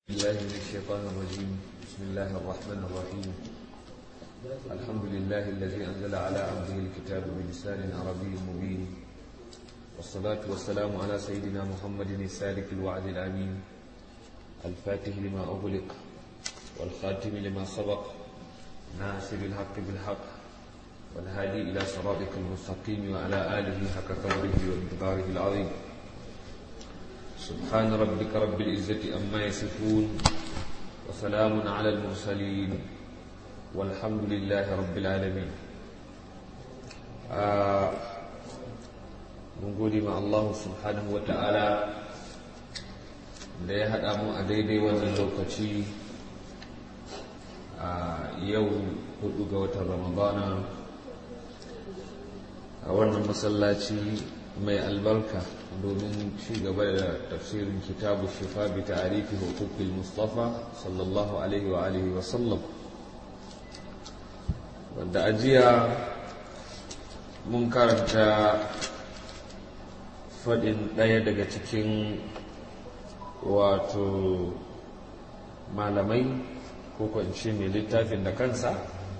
الله من الشيطان الرجيم بسم الله الرحمن الرحيم الحمد لله الذي أنزل على عبده الكتاب بلسان عربي مبين والصلاة والسلام على سيدنا محمد السالك الوعد الأمين الفاتح لما أغلق والخاتم لما سبق ناصر الحق بالحق والهادي إلى صراطك المستقيم وعلى آله حق قدره ومقداره العظيم سبحان ربك رب العزة أما يصفون وسلام على المرسلين والحمد لله رب العالمين mun gode ma Allah subhanahu wa ta'ala da ya haɗa mu a daidai wannan lokaci a yau hudu ga watan ramadana a wannan masallaci mai albarka domin ci gaba da tafsirin kitabu shifa bi ta'arifi hukukul mustafa sallallahu alaihi wa alihi wa sallam wanda ajiya mun karanta faɗin ɗaya daga cikin wato malamai ko kwanci mai littafin da kansa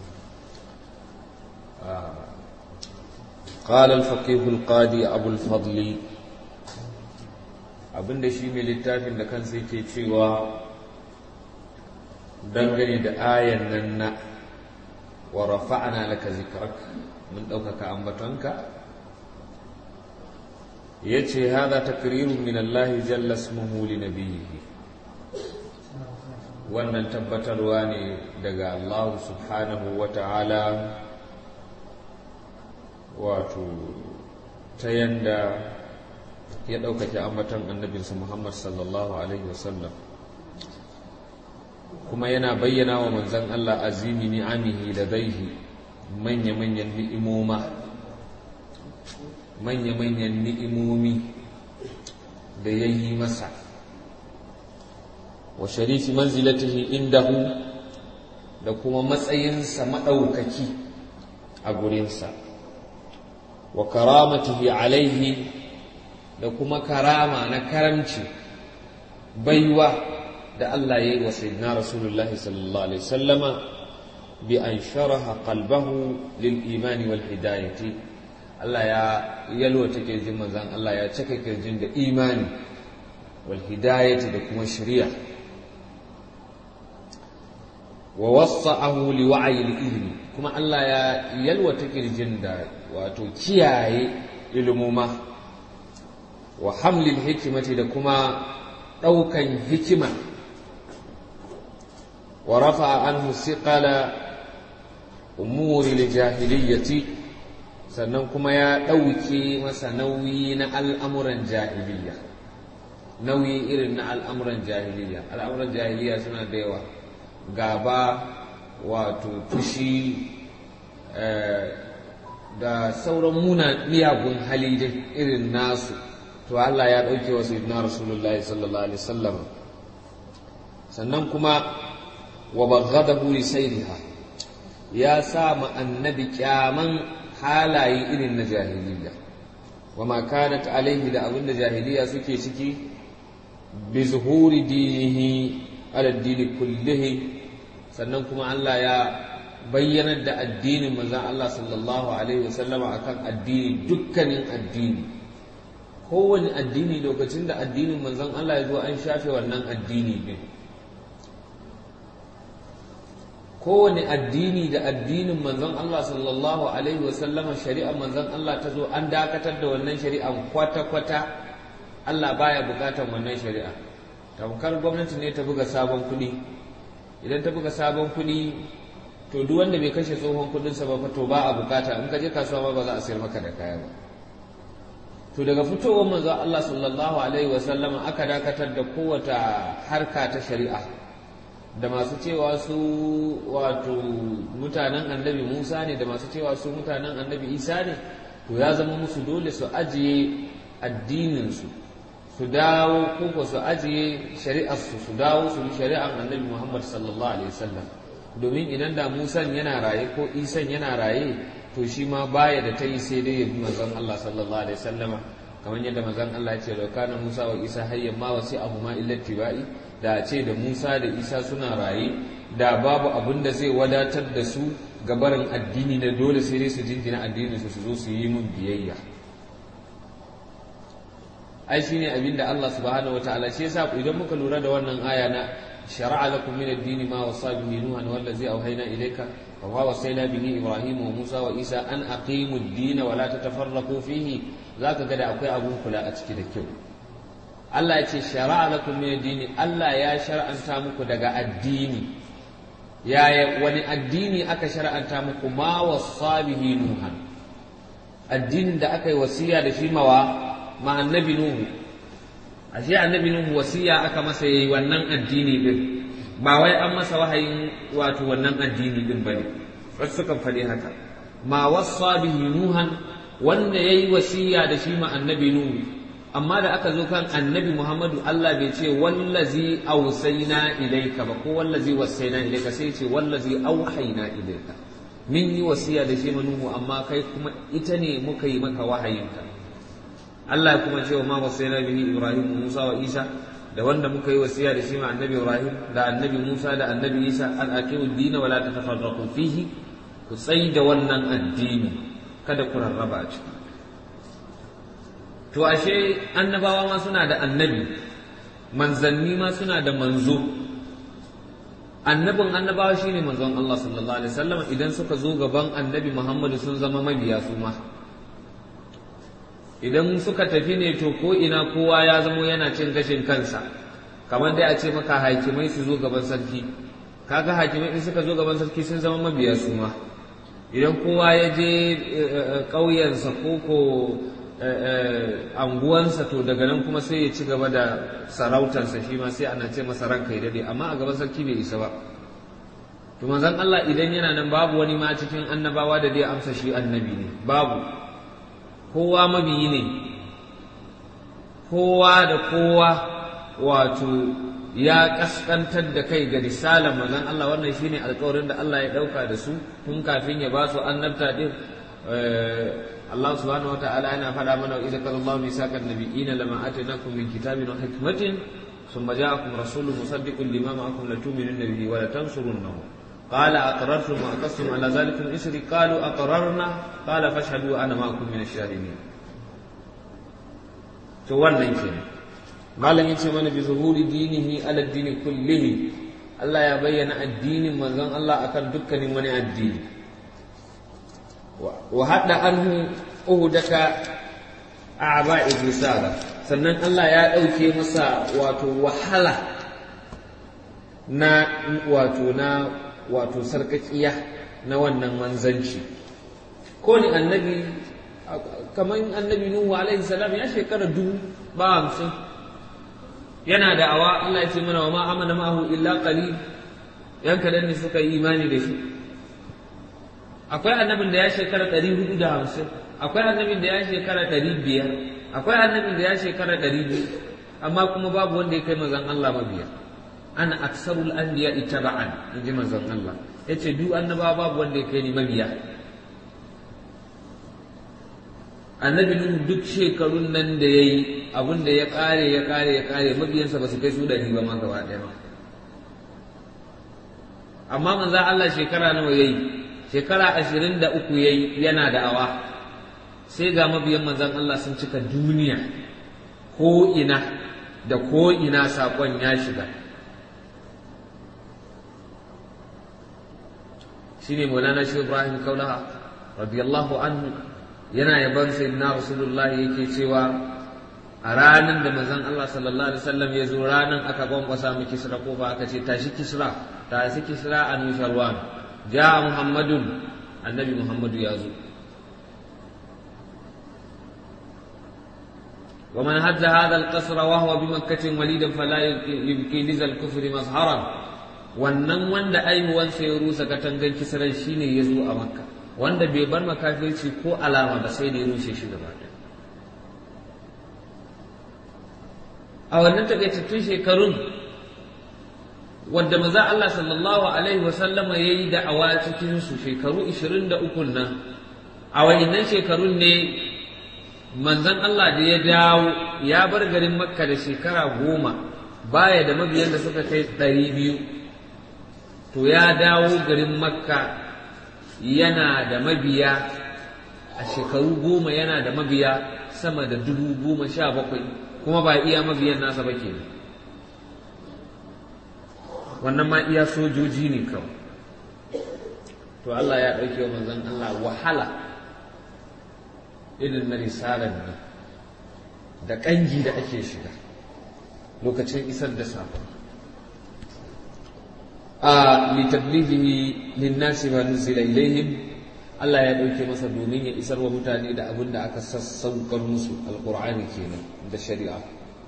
قال الفقيه القاضي أبو الفضل abin da shi mai littafin da kansa yake cewa dangane da ayan nan na wa rafa'ana laka zikrak mun ɗaukaka ambatonka ya ce haza takrirun min Allah jalla ismuhu li nabiyhi wannan tabbatarwa ne daga Allah subhanahu wa ta'ala wato ta yanda ya ɗaukake ambatan annabinsa Muhammad sallallahu Alaihi wasallam kuma yana bayyana wa manzan Allah azimi ni'amihi da zaihi manya-manyan ni'imoma manya-manyan ni'imomi da ya yi masa wa sharifi manzilatihi indahu da kuma matsayinsa maɗaukaki a gurinsa wa karamatihi alaihi da kuma karama na karamci baiwa da Allah ya yi wa sayyidina Rasulullahi sallallahu alaihi wasallama bi an sharaha qalbahu lil imani wal hidayati Allah ya yalwata kirjin manzon Allah ya cika kirjin da imani wal hidayati da kuma shari'a wa wassa'ahu li wa'yi al ilmi kuma Allah ya yalwata kirjin da wato kiyaye ilmuma wa hamlil hikimati da kuma ɗaukan hikima wa rafa anhu siqala umuri jahiliyyati sannan kuma ya ɗauke masa nauyi na al'amuran jahiliya nauyi irin na al'amuran jahiliya al'amuran jahiliya suna da yawa gaba wato fushi da sauran muna miyagun hali dai irin nasu to Allah ya ɗauke wa sayyidina rasulullahi sallallahu alaihi wasallam sannan kuma wa baghadahu li sayriha ya sa ma annabi kyaman halaye irin na jahiliya wa ma kanat alaihi da abinda jahiliya suke ciki bi zuhuri dinihi ala dini kullihi sannan kuma Allah ya bayyanar da addinin manzon Allah sallallahu alaihi wasallama akan addini dukkanin addini kowane addini lokacin da addinin manzon Allah ya zo an shafe wannan addini din kowane addini da addinin manzon Allah sallallahu alaihi wasallama shari'ar manzon Allah ta zo an dakatar da wannan shari'an kwata-kwata Allah baya bukatar wannan shari'a tamkar gwamnati ne ta buga sabon kuɗi idan ta buga sabon kuɗi to duk wanda bai kashe tsohon kuɗinsa ba to ba a bukata in ka je kasuwa ba za a sayar maka da kaya ba to daga fitowar manzo Allah sallallahu alaihi wasallam aka dakatar da kowace harka ta shari'a da masu cewa su wato mutanen annabi Musa ne da masu cewa su mutanen annabi Isa ne to ya zama musu dole su ajiye addininsu su dawo ko su ajiye shari'arsu su dawo su bi shari'ar annabi Muhammad sallallahu alaihi wasallam domin idan da Musan yana raye ko Isan yana raye to shi ma baya da ta yi sai dai ya bi manzon Allah sallallahu alaihi wasallama kamar yadda manzon Allah ya ce law kana Musa wa Isa hayyan ma wasi abu ma illa tibai da a ce da Musa da Isa suna raye da babu abin da zai wadatar da su gabarin addini na dole sai dai su jingina addinin su su zo su yi mun biyayya ai shine abin da Allah subhanahu wataala shi yasa idan muka lura da wannan aya na shar'a lakum min ad-din ma wasa bihi nuhan wallazi awhayna ilayka wa ma wasayna bihi ibrahim wa musa wa isa an aqimu ad-din wa la tatafarraqu fihi zaka ga da akwai abun kula a ciki da kyau Allah ya ce shara'a lakum min ad-din Allah ya shar'anta muku daga addini yaya wani addini aka shar'anta muku ma wasa bihi nuhan addinin da aka yi wasiya da shi mawa ma annabi nuhu ashe annabi nuhu wasiya aka masa yayi wannan addini din ba wai an masa wahayin wato wannan addini din bane wasu sukan faɗi haka ma wasa bihi nuhan wanda yayi wasiya da shi ma annabi nuhu amma da aka zo kan annabi Muhammadu Allah bai ce wallazi ausaina ilaika ba ko wallazi wasaina ilaika sai ce wallazi auhaina ilaika min yi wasiya da shi manuhu amma kai kuma ita ne muka yi maka wahayinta Allah ya kuma ce wa ma wasaina bihi Ibrahim Musa wa Isa da wanda muka yi wasiya da shi ma annabi Ibrahim da annabi Musa da annabi Isa an aqimu ad-din wa la tatafarraqu fihi ku tsai da wannan addini kada ku rarraba a ciki to ashe annabawa ma suna da annabi manzanni ma suna da manzo annabin annabawa shine manzon Allah sallallahu alaihi wasallam idan suka zo gaban annabi Muhammadu sun zama mabiya su ma idan suka tafi ne to ko ina kowa ya zamo yana cin gashin kansa kamar dai a ce maka hakimai su zo gaban sarki kaga hakimai in suka zo gaban sarki sun zama mabiya su ma idan kowa ya je ƙauyensa ko ko anguwansa to daga nan kuma sai ya ci gaba da sarautarsa shi ma sai ana ce masa ranka ya dade amma a gaban sarki bai isa ba to manzon Allah idan yana nan babu wani ma cikin annabawa da zai amsa shi annabi ne babu kowa mabiyi ne kowa da kowa wato ya kaskantar da kai ga risalar manzon Allah wannan shine alƙawarin da Allah ya dauka da su tun kafin ya ba su annabta din Allah subhanahu wata'ala yana faɗa mana wa idza qala Allahu misaqan nabiyina lama atainakum min kitabin wa hikmatin thumma ja'akum rasulun musaddiqun lima ma'akum latu'minunna bihi wa latansurunnahu qala aqrartum wa aqastum ala zalikum isri qalu aqrarna qala fashhadu ana ma'akum min ash-shahidin to wannan kenan malam yace mana bi zuhuri dinihi ala dini kullihi Allah ya bayyana addinin manzon Allah akan dukkanin wani addini wa haɗa anhu uhudaka a'ba'i risala sannan Allah ya ɗauke masa wato wahala na wato na wato sarkakiya na wannan manzanci ko ni annabi kamar annabi Nuhu alaihi salam ya shekara dubu ba hamsin yana da awa Allah ya ce mana wa ma amana ma'ahu illa qalil yan kadan ne suka yi imani da shi akwai annabin da ya shekara ɗari hudu da hamsin akwai annabin da ya shekara ɗari biyar akwai annabin da ya shekara ɗari biyu amma kuma babu wanda ya kai manzon Allah mabiya ana aksarul anbiya ittaba'an in ji manzon Allah yace duk annabawa babu wanda ya kai ni mabiya annabi nuhu duk shekarun nan da yayi abin da ya kare ya kare ya kare mabiyansa ba su kai su ɗari ba ma gaba ɗaya ba amma manzon Allah shekara nawa yayi shekara ashirin da uku yayi yana da awa sai ga mabiyan manzon Allah sun cika duniya ko ina da ko ina saƙon ya shiga shine Maulana Shi Ibrahim Kaulaha radiyallahu anhu yana yaban sayyidina Rasulullah yake cewa a ranar da manzon Allah sallallahu alaihi wasallam ya zo ranar aka kwankwasa mu kisra ko ba aka ce tashi kisra tashi kisra an sharwan ja muhammadun annabi muhammadu ya zo ومن هد هذا القصر وهو بمكة وليدا فلا يبكي لذا الكفر مظهرا wannan wanda aihuwansa ya rusa katangan kisran shine ya zo a makka wanda bai bar makafirci ko alama ba sai da ya rushe shi gaba ɗaya a wannan takaitattun shekarun wadda maza Allah sallallahu alaihi wasallama ya yi da'awa cikin su shekaru 23 nan a wayannan shekarun ne manzon Allah da ya dawo ya bar garin makka da shekara goma baya da mabiyan da suka kai ɗari biyu to ya dawo garin makka yana da mabiya a shekaru goma yana da mabiya sama da dubu goma sha bakwai kuma ba iya mabiyan nasa ba ke wannan ma iya sojoji ne kawai to Allah ya ɗauke wa manzon Allah wahala irin na risalar ne da ƙangi da ake shiga lokacin isar da saƙon a litabligihi linnasi ma nuzila ilaihim Allah ya ɗauke masa domin ya isar wa mutane da abin da aka sassaukar musu alƙur'ani kenan da shari'a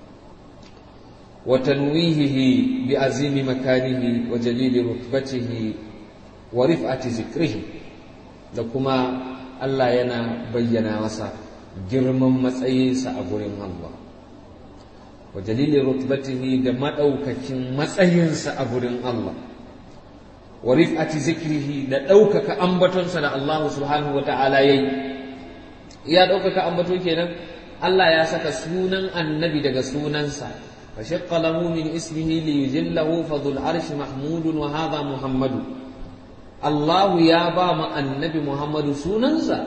wa tanwihihi bi azimi makanihi wa jalili rutbatihi wa rif'ati zikrihi da kuma Allah yana bayyana masa girman matsayinsa a gurin Allah wa jalili rutbatihi da madaukakin matsayinsa a gurin Allah wa rif'ati zikrihi da ɗaukaka ambatonsa da Allah subhanahu wa ta'ala yayi ya ɗaukaka ambato kenan Allah ya saka sunan annabi daga sunansa fa shaqqa lahu min ismihi li yujillahu fa dhul arshi mahmudun wa hadha muhammadu Allah ya ba mu annabi Muhammadu sunansa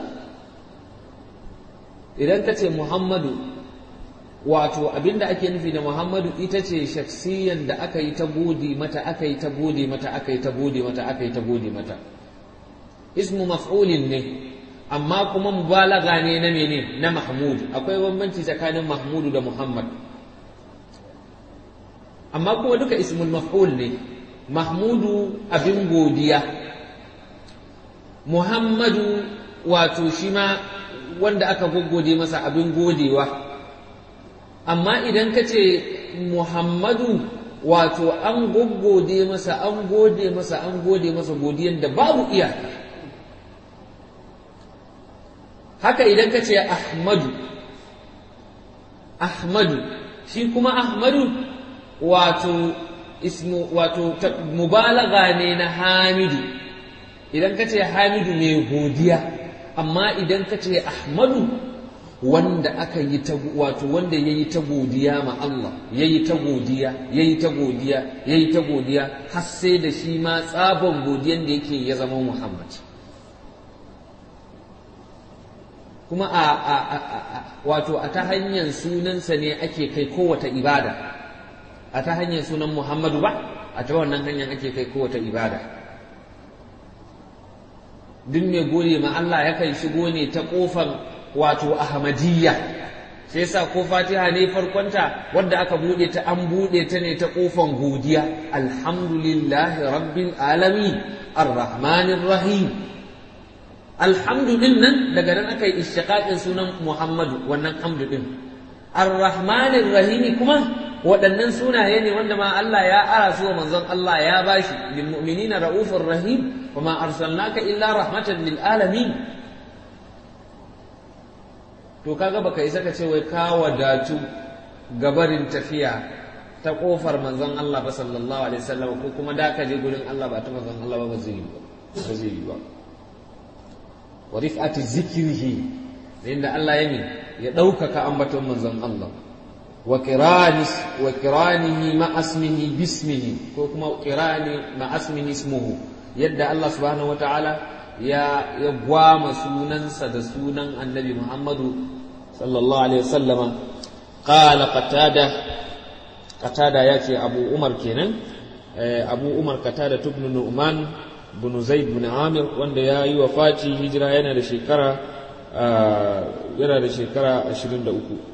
idan ka ce Muhammadu wato abinda ake nufi da Muhammadu ita ce shaksiyan da aka yi ta gode mata aka yi ta gode mata aka yi ta gode mata aka yi ta gode mata ismu maf'ulin ne amma kuma mubalaga ne na mene na Mahmud akwai bambanci tsakanin Mahmudu da Muhammad amma kuma duka ismul maf'ul ne Mahmudu abin godiya Muhammadu wato shi ma wanda aka goggode masa abin godewa amma idan ka ce Muhammadu wato an goggode masa an gode masa an gode masa godiyan da babu iyaka haka idan ka ce Ahmadu Ahmadu shi kuma Ahmadu wato ismu wato mubalaga ne na Hamidu idan ka ce Hamidu mai godiya amma idan ka ce Ahmadu wanda aka yi ta wato wanda ya yi ta godiya ma Allah ya yi ta godiya ya yi ta godiya ya yi ta godiya har sai da shi ma tsaban godiyan da yake ya zama Muhammad kuma a, a, a, a wato a ta hanyar sunansa ne ake kai kowace ibada a ta hanyar sunan Muhammadu ba a ta wannan hanyar ake kai kowace ibada duk mai gode ma Allah yakan shigo ne ta kofar wato ahmadiyya sai yasa ko fatiha ne farkonta wadda aka bude ta an bude ta ne ta kofan godiya alhamdulillahi rabbil alamin arrahmanir rahim alhamdu din nan daga nan aka yi ishtiqaqin sunan muhammadu wannan hamdu din arrahmanir rahimi kuma waɗannan sunaye ne wanda ma Allah ya ara su wa manzon Allah ya bashi lil mu'minina raufur rahim wa ma arsalnaka illa rahmatan lil alamin to kaga baka isa ka ce wai ka wadatu gabarin tafiya ta kofar manzon Allah ba sallallahu alaihi wasallam ko kuma da ka je gurin Allah ba ta manzon Allah ba ba zai yi ba ba zai yi ba wa rif'ati zikrihi inda Allah ya min ya ɗaukaka ambaton manzon Allah wa qiranis wa qiranihi ma asmihi bismihi ko kuma qirani ma asmihi ismuhu yadda Allah subhanahu wataala ya ya gwama sunansa da sunan annabi Muhammadu sallallahu alaihi wasallama qala qatada qatada yace Abu Umar kenan Abu Umar qatada ibn Nu'man bin Zaid bin Amir wanda ya yi wafati hijira yana da shekara yana da shekara 23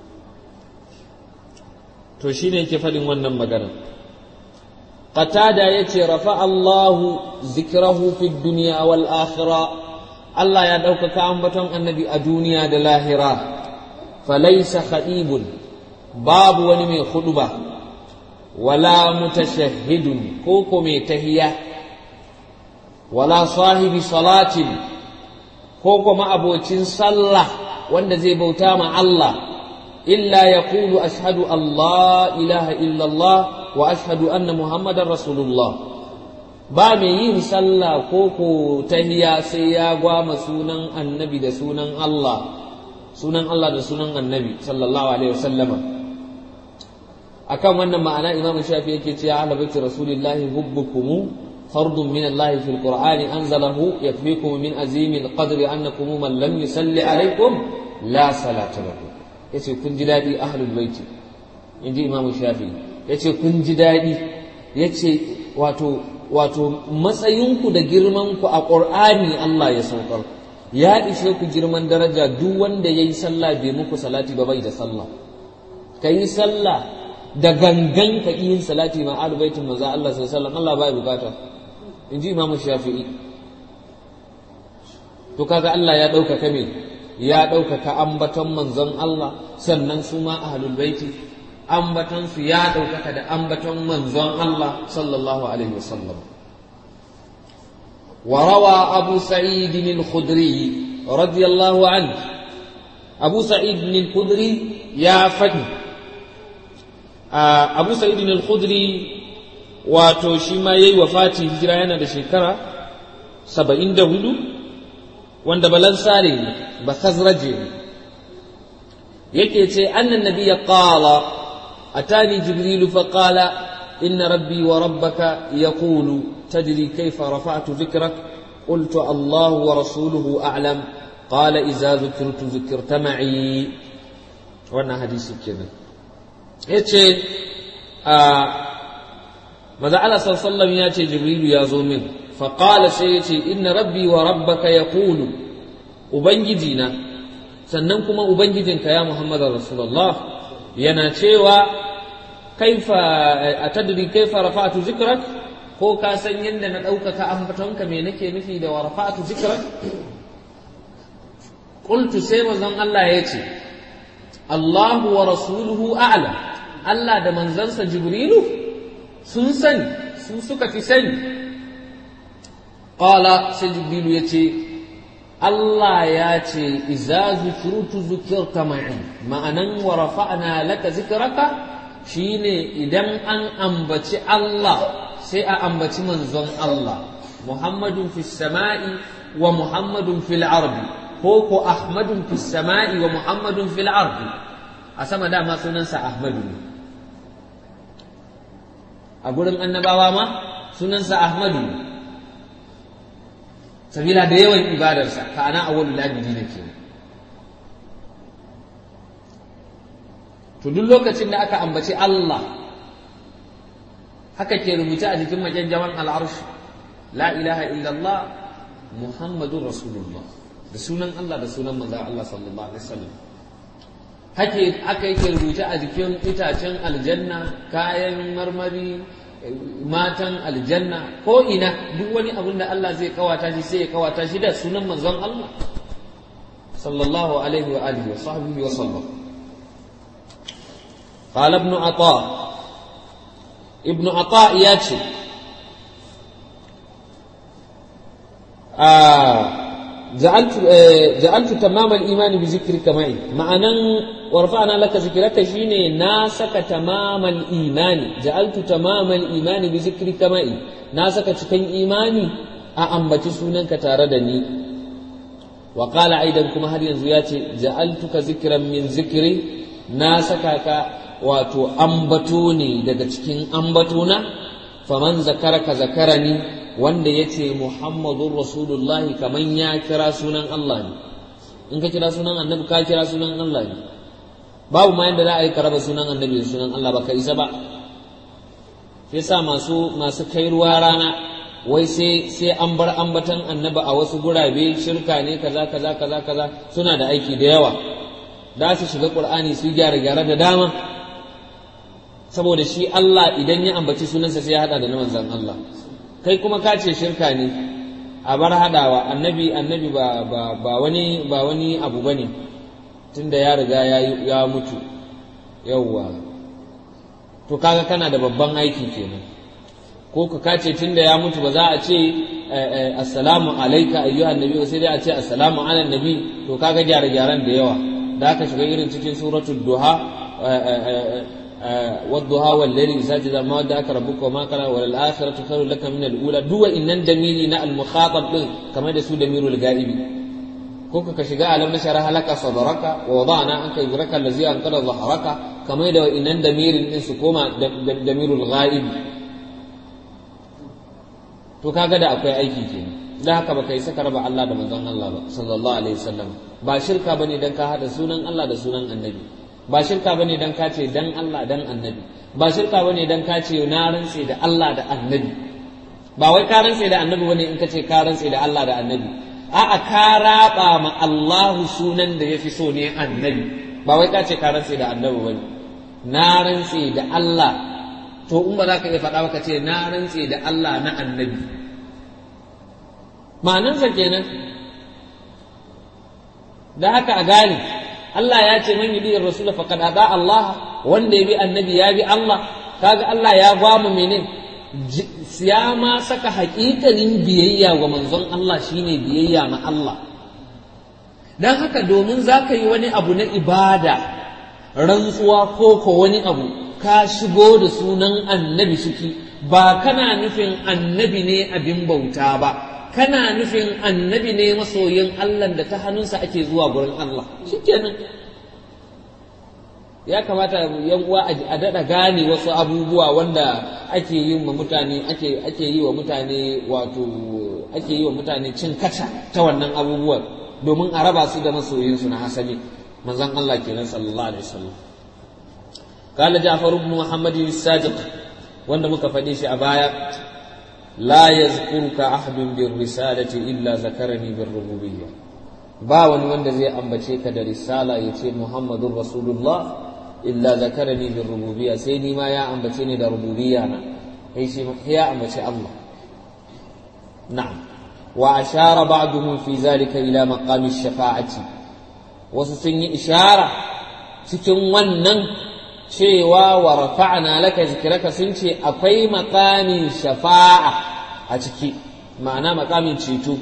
to shine yake faɗin wannan magana qatada yace rafa Allahu zikrahu fid dunya wal akhirah Allah ya ɗaukaka ambaton annabi a duniya da lahira falaisa khadibun babu wani mai huduba wala mutashahhidun ko ko mai tahiya wala sahibi salatin ko ko ma'abocin sallah wanda zai bauta ma Allah illa yaqulu ashhadu Allah ilaha illallah wa ashhadu anna muhammadar rasulullah ba mai yin sallah ko ko tahiya sai ya gwama sunan annabi da sunan Allah sunan Allah da sunan annabi sallallahu alaihi wasallama akan wannan ma'ana imamu shafi yake cewa ala baiti rasulillahi hubbukum fardun min Allah fil qur'ani anzalahu yakfikum min azimil qadri annakum man lam yusalli alaykum la salata lakum yace kun ji dadi ahlul baiti inji imamu shafi yace kun ji dadi yace wato wato matsayinku da girmanku a qur'ani Allah ya saukar ya ishe ku girman daraja duk wanda yayi sallah bai muku salati ba bai da sallah kai sallah da gangan ka yin salati ma ahlul baitin manzo Allah sallallahu alaihi wasallam Allah bai bukata inji Imam Shafi'i to kaga Allah ya ɗaukaka me ya ɗaukaka ambaton manzon Allah sannan su ma ahlul baiti ambaton su ya ɗaukaka da ambaton manzon Allah sallallahu alaihi wasallam وروى أبو سعيد الخدري رضي الله عنه أبو سعيد الخدري يا فدي abu sa'idin al-khudri wato shi ma yayi wafati hijira yana da shekara saba'in da hudu wanda balansare ne ba khazraje ne yake ce annan nabiyya qala atani jibril fa qala inna rabbi wa rabbaka yaqulu tadri kayfa rafa'tu dhikrak قلت الله ورسوله أعلم قال إذا ذكرت ذكرت معي وانا حديث كده ya ce a maza Allah sallallahu ya ce jibrilu ya zo min faƙala sai ya ce inna rabbi wa rabbaka ya kulu ubangijina sannan kuma ubangijinka ya muhammad rasulullah yana cewa kaifa a tadri kaifa rafa'tu zikrak ko ka san yadda na ɗaukaka ambatonka me nake nufi da wa rafa'tu zikrak qultu sai manzon Allah ya ce Allahu wa rasuluhu a'lam Allah da manzansa Jibrilu sun sani su suka fi sani qala sai Jibrilu ya ce Allah ya ce iza zukirutu zukirta ma'i ma'anan wa rafa'na laka zikraka shine idan an ambaci Allah sai a ambaci manzon Allah Muhammadun fis sama'i wa Muhammadun fil ardi ko ko Ahmadun fis sama'i wa Muhammadun fil ardi a sama dama sunansa Ahmadu ne a gurin annabawa ma sunansa Ahmadu ne sabila da yawan ibadarsa ka ana awwalul abidina ke to duk lokacin da aka ambaci Allah haka ke rubuce a jikin majajjawan al'arshi la ilaha illallah muhammadun rasulullah da sunan Allah da sunan manzon Allah sallallahu alaihi wasallam hake aka yake rubuce a jikin itacen aljanna kayan marmari matan aljanna ko ina duk wani abin da Allah zai kawata shi sai ya kawata shi da sunan manzon Allah sallallahu alaihi wa alihi wa sahbihi wa sallam قال ابن عطاء ابن عطاء ياتي آه جعلت آه جعلت تمام الايمان بذكرك معي معنى ورفعنا لك ذكرك شيني ناسك تمام الايمان جعلت تمام الايمان بذكرك معي ناسك cikin imani a ambaci sunanka tare da ni wa qala aidan kuma har yanzu ya ce ja'altuka zikran min zikri na saka ka wato ambato ne daga cikin ambatona faman zakaraka zakarani wanda ya ce muhammadun rasulullahi kaman ya kira sunan Allah ne in ka kira sunan annabi ka kira sunan Allah ne babu ma yadda za a yi karaba sunan annabi da sunan Allah ba ka isa ba sai sa masu masu kai ruwa rana wai sai sai an bar ambatan annabi a wasu gurabe shirka ne kaza kaza kaza kaza suna da aiki da yawa da su shiga qur'ani su gyara gyara da dama saboda shi Allah idan ya ambaci sunansa sai ya hada da na manzon Allah kai kuma ka ce shirka ne a bar hadawa annabi annabi ba ba ba wani ba wani abu bane tunda ya riga ya ya mutu yawwa to kaga kana da babban aiki kenan ko ka kace tunda ya mutu ba za a ce assalamu alayka ayyuhan nabi sai dai a ce assalamu ala nabi to kaga gyare gyaran da yawa da aka shiga irin cikin suratul duha والضحى والليل إذا سجد ما ودعك ربك وما قال وللآخرة خير لك من الأولى دو إن دميري نا المخاطب كما يدسو دمير الغائب ko ka shiga alam na shara halaka sadaraka wa wada'na anka yuzraka allazi anqada dhahraka kamar da inan damirin din su koma damirul ghaib to kaga da akwai aiki kenan da haka baka yi saka raba Allah da manzon Allah ba sallallahu alaihi wasallam ba shirka bane dan ka hada sunan Allah da sunan annabi ba shirka bane dan ka ce dan Allah dan annabi ba shirka bane dan ka ce na rantse da Allah da annabi ba wai ka rantse da annabi bane in ka ce ka rantse da Allah da annabi a'a ka raba ma Allahu sunan da yafi so ne annabi ba wai ka ce ka rantse da annabi bane na rantse da Allah to in ba za ka iya faɗa ba ka ce na rantse da Allah na annabi ma'anarsa kenan da haka a gane Allah ya ce man yudi rasul faqad ada Allah wanda ya bi annabi ya bi Allah kaga Allah ya gwamu mene ya ma saka haƙiƙanin biyayya wa manzon Allah shine biyayya ma Allah dan haka domin za ka yi wani abu na ibada rantsuwa ko ko wani abu ka shigo da sunan annabi ciki ba kana nufin annabi ne abin bauta ba kana nufin annabi ne masoyin Allah da ta hannunsa ake zuwa gurin Allah shikenan ya kamata yan uwa a daɗa gane wasu abubuwa wanda ake yi wa mutane ake ake yi wa mutane wato ake yi wa mutane cin kaca ta wannan abubuwan domin a raba su da masoyinsu na hasali manzon Allah kenan sallallahu alaihi wasallam قال جعفر بن محمد الصادق wanda muka faɗe shi a baya la yazkuruka ahadun bir risalati illa zakarani bir rububiyya ba wani wanda zai ambace ka da risala ya ce muhammadun rasulullah illa zakarani bir rububiyya sai ni ma ya ambace ni da rububiyya na kai shi ya ambace Allah na'am wa ashara ba'duhum fi zalika ila maqami shafa'ati wasu sun yi ishara cikin wannan cewa wa rafa'na laka zikraka sun ce akwai makamin shafa'a a ciki ma'ana makamin ceto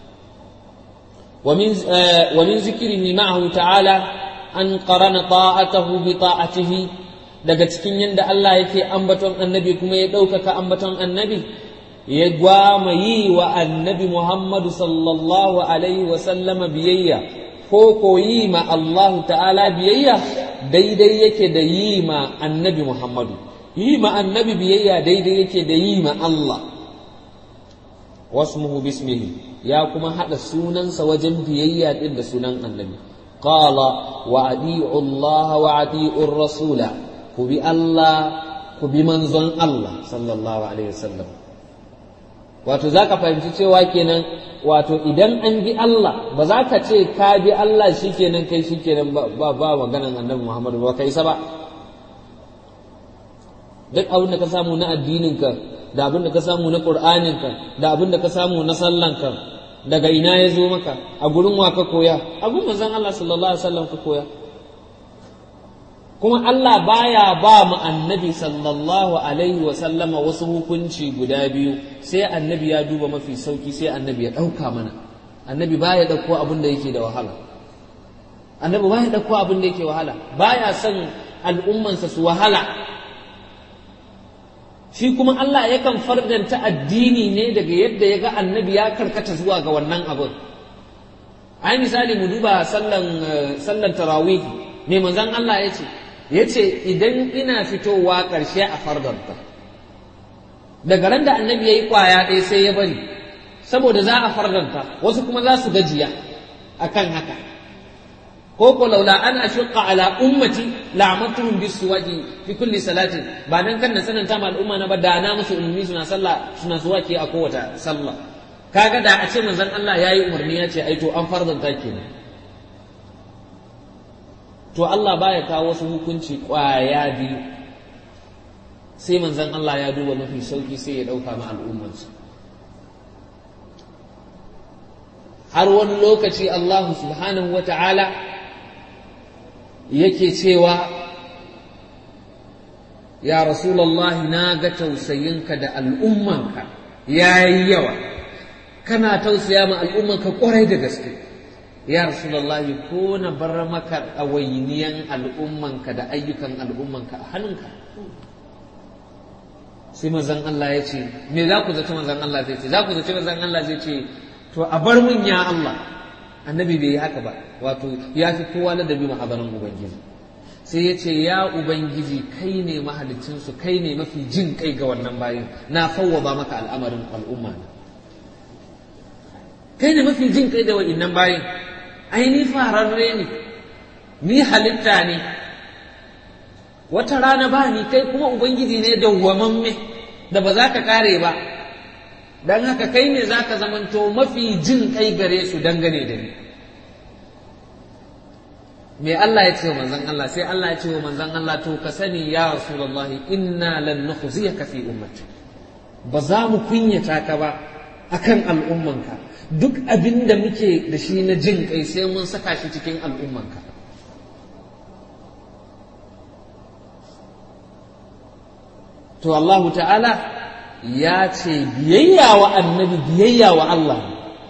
wa min zikrihi ma'ahu ta'ala an qarana ta'atahu bi ta'atihi daga cikin yadda Allah yake ambaton annabi kuma ya ɗaukaka ambaton annabi ya gwama yi wa annabi Muhammadu sallallahu alaihi wa sallama biyayya ko ko yi ma Allah ta'ala biyayya daidai yake da yi ma annabi Muhammadu yi ma annabi biyayya daidai yake da yi ma Allah wasmuhu bismihi ya kuma haɗa sunansa wajen biyayya ɗin da sunan annabi qala wa adi'u Allah wa adi'u rasula ku bi Allah ku bi manzon Allah sallallahu alaihi wasallam wato za ka fahimci cewa kenan wato idan an bi Allah ba za ka ce ka bi Allah shi kenan kai shi kenan ba ba maganan annabi Muhammadu ba ka isa ba duk abin da ka samu na addininka da abin da ka samu na ƙur'aninka da abin da ka samu na sallanka daga ina ya zo maka a gurin wa ka koya a gurin manzon Allah sallallahu alaihi wasallam ka koya kuma Allah baya ba mu annabi sallallahu alaihi wa sallama wasu hukunci guda biyu sai annabi ya duba mafi sauki sai annabi ya ɗauka mana annabi baya ɗauko abin da yake da wahala annabi baya ɗauko abin da yake wahala baya son al'ummansa su wahala shi kuma Allah yakan fardanta addini ne daga yadda ya ga annabi ya karkata zuwa ga wannan abin ai misali mu duba sallan sallan tarawih me manzon Allah ya ce ya ce idan ina fitowa ƙarshe a fardanta daga ran da annabi ya yi ƙwaya ɗaya sai ya bari saboda za a fardanta wasu kuma za su gajiya akan haka ko ko laula an ashqa ala ummati la'amatuhum bisuwaji fi kulli salatin ba dan kan na tsananta ma al'umma na ba da na musu ummi suna sallah suna suwaki a kowace sallah kaga da a ce manzon Allah yayi umarni ya ce ai to an fardanta kenan to Allah baya kawo wasu hukunci ƙwaya biyu sai manzon Allah ya duba mafi sauki sai ya ɗauka ma al'ummarsa har wani lokaci Allah subhanahu wa ta'ala yake cewa ya Rasulallah na ga tausayinka da al'ummanka ya yi yawa kana tausaya ma al'ummanka ƙwarai da gaske ya rasulallahi ko na bar maka ɗawainiyan al'ummanka da ayyukan al'ummanka a hannunka sai mazan Allah ya ce me za ku zaci mazan Allah zai ce za ku zaci mazan Allah zai ce to a bar mun ya Allah annabi bai yi haka ba wato ya fi kowa ladabi mahadarin ubangiji sai ya ce ya ubangiji kai ne mahalicinsu kai ne mafi jin kai ga wannan bayan na fawwaba maka al'amarin al'umma na kai ne mafi jin kai da wa'innan bayan ai ni fararre ne ni halitta ne wata rana ba ni kai kuma ubangiji ne dawwamamme da ba za ka kare ba don haka kai ne za ka zamanto mafi jin kai gare su dangane da ni me Allah ya ce wa manzon Allah sai Allah ya ce wa manzon Allah to ka sani ya rasulullahi inna lan nukhziyaka fi ummati ba za mu kunyata ka ba akan al'ummanka duk abin da muke da shi na jin kai sai mun saka shi cikin al'ummanka to Allah ta'ala ya ce biyayya wa annabi biyayya wa Allah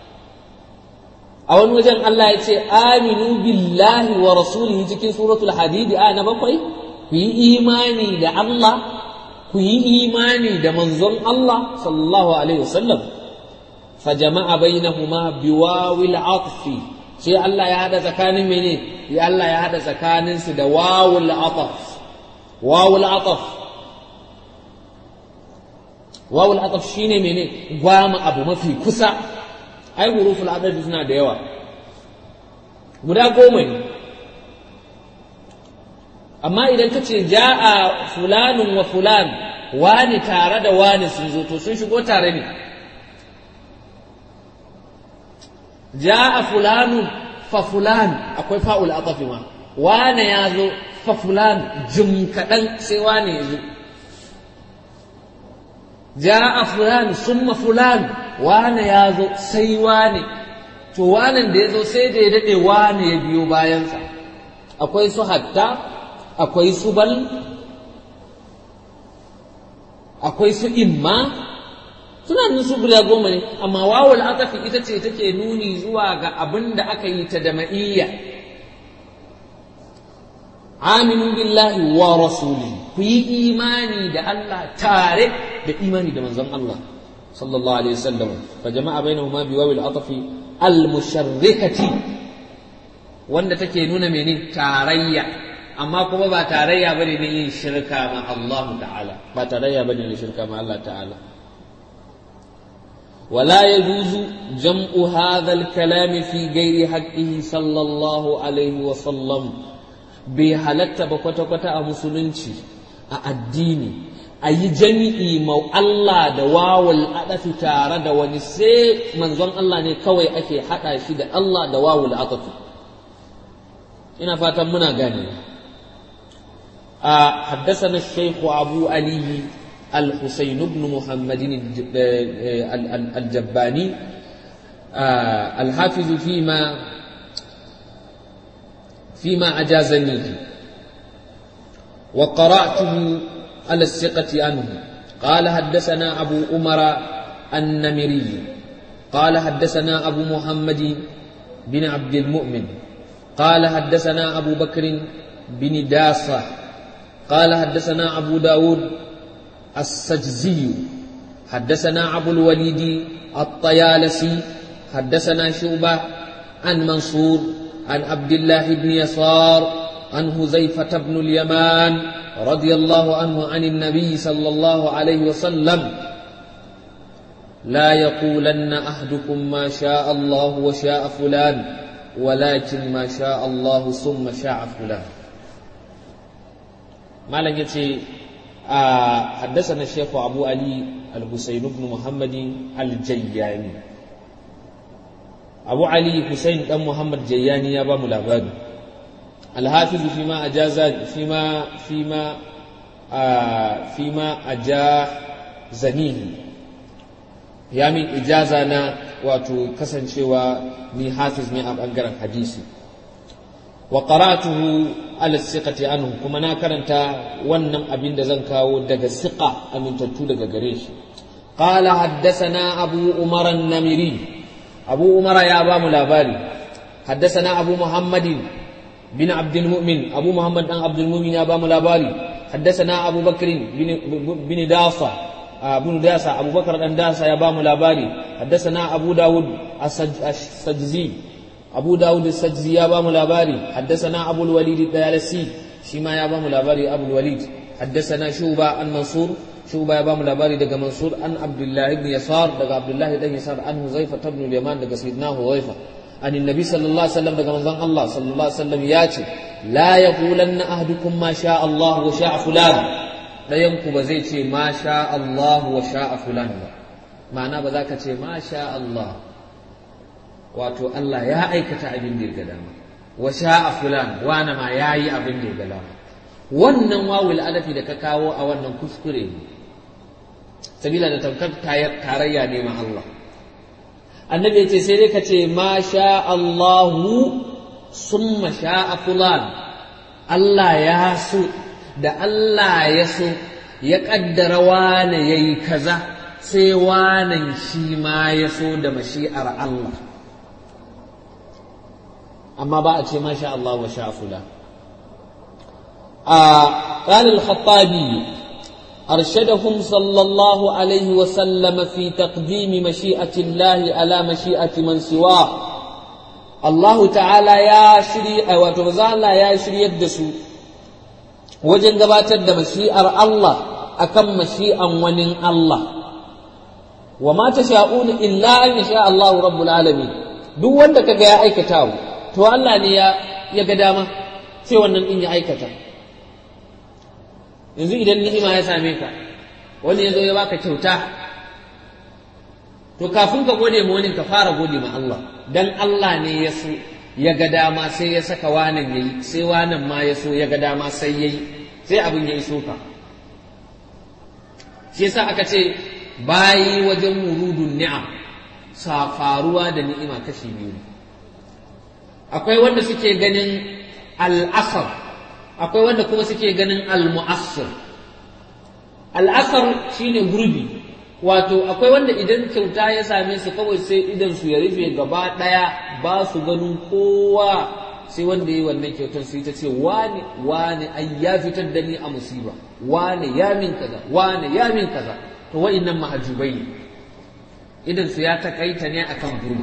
a wani wajen Allah ya ce aminu billahi wa rasulihi cikin suratul hadidi a na bakwai ku yi imani da Allah ku yi imani da manzon Allah sallallahu alaihi wasallam fa jama'a bainahuma biwawil atfi sai Allah ya hada tsakanin mene ya Allah ya hada tsakanin su da wawul ataf wawul ataf wawul ataf shine mene gwama abu mafi kusa ai huruful adad suna da yawa guda goma ne amma idan ka ce ja'a fulanun wa fulan wani tare da wani sun zo to sun shigo tare ne ja'a fulanun fa fulan akwai fa'ul atafi ma wane ya zo fa fulan jim kaɗan sai wane ya zo ja'a fulan summa fulan wane ya zo sai wane to wanan da ya zo sai da ya daɗe wane ya biyo bayansa akwai su hatta akwai su bal akwai su imma suna nan su guda goma ne amma wawul atafi ita ce take nuni zuwa ga abin da aka yi ta da ma'iyya aminu billahi wa rasuli ku yi imani da Allah tare da imani da manzon Allah sallallahu alaihi wasallam fa jama'a bainahuma bi wawil atafi al musharrikati wanda take nuna mene tarayya amma kuma ba tarayya bane ne yin shirka ma Allah ta'ala ba tarayya bane ne shirka ma Allah ta'ala ولا يجوز جمع هذا الكلام في غير حقه صلى الله عليه وسلم بحالة بكوتا كوتا مسلمشي الديني أي جميع مو الله دواول أدف تارة دواني سي منظم الله نكوي أكي حتى شد الله دواول أدف ina fatan muna gane a haddasana shaykh abu ali al-husayn ibn muhammad al-jabbani al-hafiz fima فيما أجازني وقرأته على الثقة عنه قال حدثنا أبو أمر النمري قال حدثنا أبو محمد بن عبد المؤمن قال حدثنا أبو بكر بن داسة قال حدثنا أبو داود السجزي حدثنا أبو الوليد الطيالسي حدثنا شعبة عن منصور عن عبد الله بن يسار عن هزيفة بن اليمان رضي الله عنه عن النبي صلى الله عليه وسلم لا يقولن أحدكم ما شاء الله وشاء فلان ولكن ما شاء الله ثم شاء فلان ما لن يتي آه حدثنا الشيخ أبو علي الحسين بن محمد الجياني أبو علي حسين بن محمد جياني يا بام الأباد الحافظ فيما أجاز فيما فيما آه فيما أجا زنيه ya min ijaza na wato kasancewa ni hafiz ne a ɓangaren hadisi wa qara'tuhu ala siqati anhu kuma na karanta wannan abin da zan kawo daga siqa amintattu daga gare shi qala haddathana abu umar an-namiri abu umar ya ba mu labari haddathana abu muhammadin bin abdul mu'min abu muhammad dan abdul mu'min ya ba mu labari haddathana abu bakr bin dasa بن داسة أبو بكر بن داسة يا بام الأباري حدثنا أبو داود السجزي abu dawud sajzi ya bamu labari haddasana abul walid dayalasi shi ma ya bamu labari abul walid haddasana shuba an mansur shuba ya bamu labari daga mansur an abdullahi ibn yasar daga abdullahi ibn yasar an huzaifa ibn yaman daga sayyidina huzaifa an annabi sallallahu alaihi wasallam daga manzon Allah sallallahu alaihi wasallam ya ce la yaqulanna ahdukum ma sha Allah wa sha fulan dayan ku ba zai ce ma sha Allah wa sha fulan ba ma'ana ba za ka ce ma sha Allah wato Allah ya aikata abin da ya ga dama wa sha'a fulan wana ma yayi abin da ya ga dama wannan wawul adafi da ka kawo a wannan kuskure ne sabila da tamkar tarayya ne ma Allah annabi yace sai dai ka ce ma sha Allahu summa sha'a fulan Allah ya so da Allah ya so ya kaddara wane yayi kaza sai wanan shi ma ya so da mashi'ar Allah amma ba a ce ma sha Allah wa sha fula قال الخطابي أرشدهم صلى الله عليه وسلم في تقديم مشيئة الله على مشيئة من سواه الله تعالى يا شري وتوزال يا شري الدسو وجن gabatar mashi'ar Allah akan mashi'an wani Allah wa ma tasha'una illa an yasha Allah rabbul alamin duk wanda kaga ya aikata to Allah ne ya ya ga dama sai wannan din ya aikata yanzu idan ni'ima ya same ka wani ya zo ya baka kyauta to kafin ka gode ma wani ka fara gode ma Allah dan Allah ne ya so ya ga dama sai ya saka wanan yayi sai wanan ma ya so ya ga dama sai yayi sai abin ya iso ka shi yasa aka ce bayi wajen wurudun ni'am sa faruwa da ni'ima kashi biyu akwai wanda suke ganin al'asar akwai wanda kuma suke ganin al-mu'assir al-asar shine gurbi wato akwai wanda idan kyauta ya same su kawai sai idan su ya rufe gaba daya ba su ganin kowa sai wanda yi wannan kyautar su ta ce wani wani ai ya fitar da ni a musiba wani ya min kaza wani ya min kaza to wa'innan mahajubai ne idan su ya takaita ne akan gurbi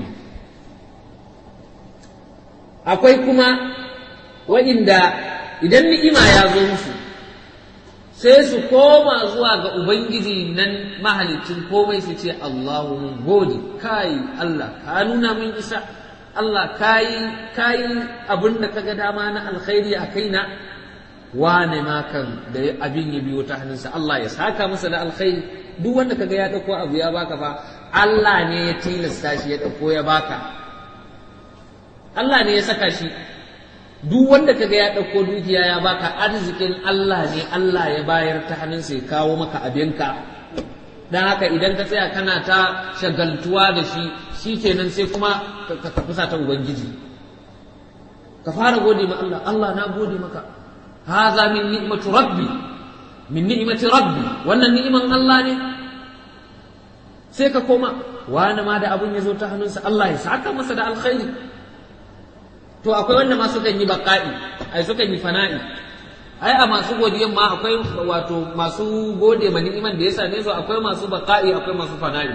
akwai kuma wa'inda idan ni'ima ya zo musu sai su koma zuwa ga ubangiji nan mahalicin komai su ce Allahu mun gode kai Allah ka nuna mun isa Allah kayi kayi abin da kaga dama na alkhairi a kaina wane ma kan da abin ya biyo ta hannunsa Allah ya saka masa da alkhairi duk wanda kaga ya dauko abu ya baka fa Allah ne ya tilasta shi ya dauko ya baka Allah ne ya saka shi duk wanda kaga ya ɗauko dukiya ya baka arzikin Allah ne Allah ya bayar ta hannunsa ya kawo maka abinka don haka idan ka tsaya kana ta shagaltuwa da shi shi kenan sai kuma ka kusa ta ubangiji ka fara gode ma Allah Allah na gode maka haza min ni'matu rabbi min ni'mati rabbi wannan ni'iman Allah ne sai ka koma wani ma da abun ya zo ta hannunsa Allah ya saka masa da alkhairi to akwai wanda ma sukan yi baƙa'i ai sukan yi fana'i ai a masu godiyan ma akwai wato masu gode ma ni'iman da ya same su akwai masu baƙa'i akwai masu fana'i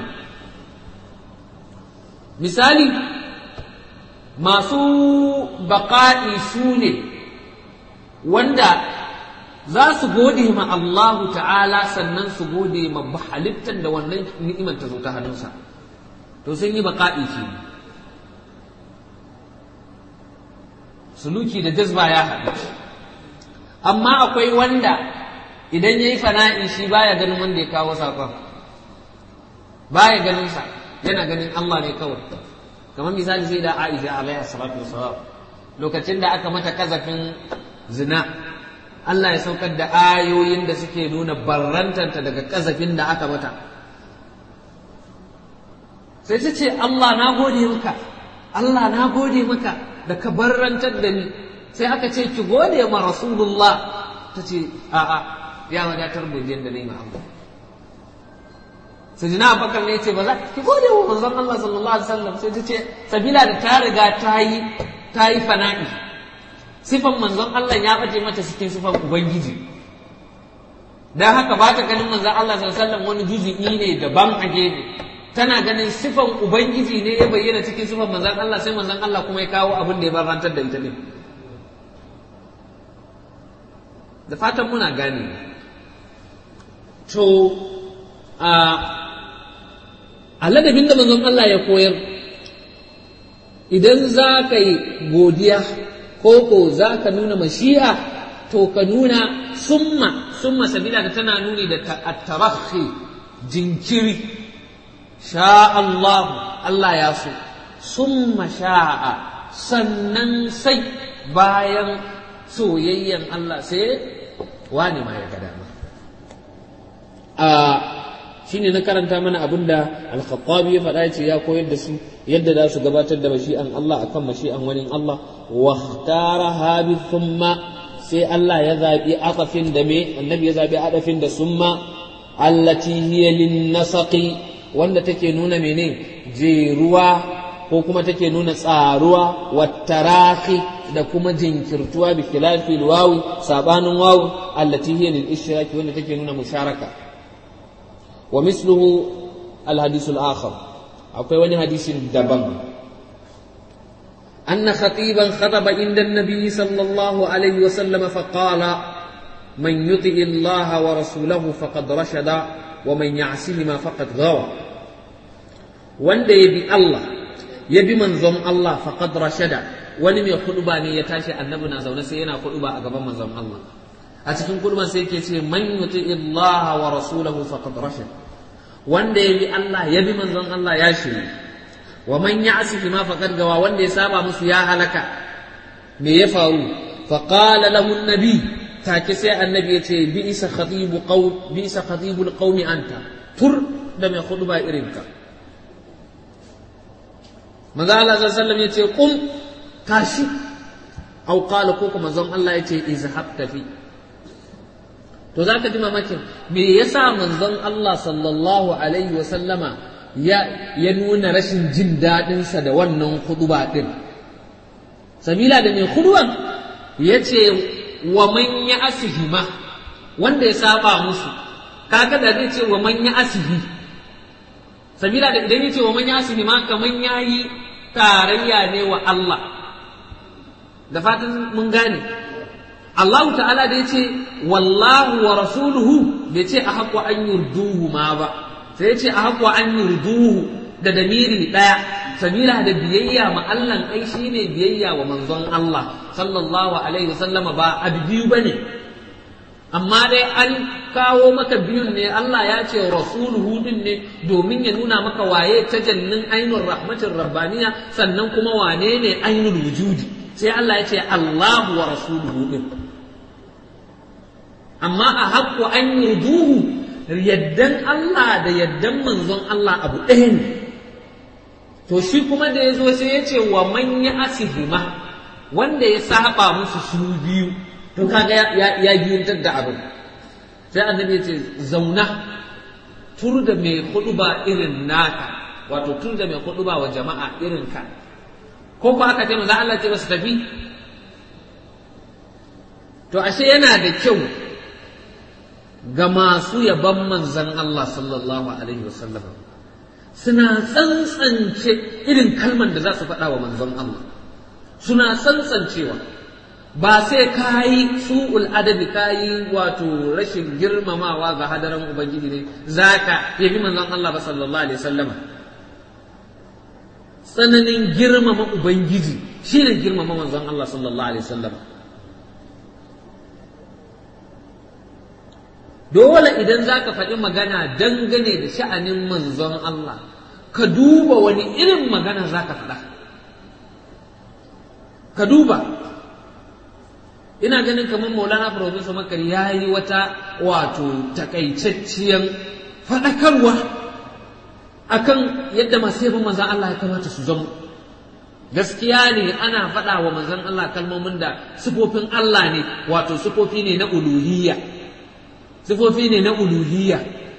misali masu baƙa'i su ne wanda za su gode ma Allahu ta'ala sannan su gode ma halittar da wannan ni'iman ta zo ta hannunsa to sun yi baƙa'i ke suluki da jazba ya haɗu amma akwai wanda idan ya yi fana'i shi baya ganin wanda ya kawo saƙon baya ganin sa yana ganin Allah ne kawai kamar misali sai da Aisha alaiha salatu wassalam lokacin da aka mata kazafin zina Allah ya saukar da ayoyin da suke nuna barrantanta daga kazafin da aka mata sai ta ce Allah na gode maka Allah na gode maka da ka barrantar da ni sai aka ce ki gode ma rasulullah ta ce a'a ya wadatar godiyar da na yi ma Allah sai na abakar ne ce ba za ki gode wa manzon Allah sallallahu alaihi wasallam sai ta ce sabila da ta riga ta yi ta yi fana'i sifan manzon Allah ya baje mata cikin sifan ubangiji dan haka ba ta ganin manzon Allah sallallahu alaihi wasallam wani juzu'i ne daban a gefe tana ganin sifan ubangiji ne ya bayyana cikin sifan manzan Allah sai manzan Allah kuma ya kawo abin da ya barantar da ita ne da fatan muna gane to a ladabin da manzon Allah ya koyar idan za ka yi godiya ko ko za ka nuna mashi'a to ka nuna summa summa sabila da tana nuni da tarahi jinkiri sha Allah Allah ya so summa sha'a sannan sai bayan soyayyen Allah sai wani ma ya ga dama a shine na karanta mana abin da al-khattabi ya faɗa ce ya koyar da su yadda za su gabatar da mashi'an Allah akan mashi'an wani Allah wa ikhtara bi thumma sai Allah ya zabi aqafin da me annabi ya zabi adafin da summa allati hiya lin nasaqi wanda take nuna mene jeruwa ko kuma take nuna tsaruwa wattarahi da kuma jinkirtuwa bi khilafi wawi sabanin wawu allati hiya lil ishraki wanda take nuna musharaka wa misluhu al hadith al akhar akwai wani hadisin daban أن خطيبا خطب عند النبي صلى الله عليه وسلم فقال من يطع الله ورسوله فقد رشد ومن يعصهما فقد غوى وند يبي الله يبي منظم الله فقد رشد wani mai kuduba ne ya tashi annabi na zaune sai yana kuduba a gaban manzon Allah a cikin kuduban sai yake ce man yuti Allah wa rasulahu faqad rashad wanda ya bi Allah ya bi manzon Allah ya shiri wa man ya'sihi ma faqad gawa wanda ya saba musu ya halaka me ya faru fa qala lahu an-nabi take sai annabi ya ce bi isa khatibu qaw bi isa khatibul qaumi anta tur da mai kuduba irinka manzo Allah sallallahu alaihi wasallam ya ce qum tashi au qala ko kuma zan Allah ya ce izhab tafi to zaka ji mamakin me yasa manzon Allah sallallahu alaihi wa sallama ya ya nuna rashin jin dadin sa da wannan khutba din sabila da mai khutban yace wa man ya asihima wanda ya saba musu kaga da zai ce wa man ya asihi sabila da idan yace wa man ya asihima kaman yayi tarayya ne wa Allah da fatan mun gane Allah ta'ala da ya ce wallahu wa rasuluhu bai ce a haƙwa an yurduhu ma ba sai ya ce a haƙwa an yurduhu da damiri ɗaya sabila da biyayya ma Allah ai shine biyayya wa manzon Allah sallallahu alaihi wasallama ba abu biyu bane amma dai an kawo maka biyun ne Allah ya ce rasuluhu din ne domin ya nuna maka waye tajallin ainul rahmatin rabbaniya sannan kuma wane ne ainul wujudi sai Allah ya ce Allahu wa rasuluhu din amma a haƙƙo an yurduhu yaddan Allah da yaddan manzon Allah abu ɗaya ne to shi kuma da ya zo sai ya ce wa man ya asihima wanda ya saba musu su biyu to kaga ya ya biyuntar da abin sai annabi ya ce zauna tur da mai ba irin naka wato tur da mai ba wa jama'a irin ka ko ko aka ce manzo Allah ce su tafi to ashe yana da kyau ga masu yaban manzon Allah sallallahu alaihi wasallam suna tsantsance irin kalman da za su faɗa wa manzon Allah suna tsantsancewa ba sai ka yi su'ul adabi ka yi wato rashin girmamawa ga hadaran ubangiji ne za ka yabi manzon Allah ba sallallahu alaihi wasallama tsananin girmama Ubangiji shi ne girmama manzon Allah sallallahu Alaihi wasallam dole idan za ka faɗi magana dangane da sha'anin manzon Allah ka duba wani irin magana za ka faɗa ka duba ina ganin kamar maulana professor makari ya yi wata wato takaitacciyar faɗakarwa akan yadda masu yabon manzan Allah ya kamata su zama gaskiya ne ana faɗa wa manzan Allah kalmomin da sifofin Allah ne wato sifofi ne na uluhiyya sifofi ne na uluhiyya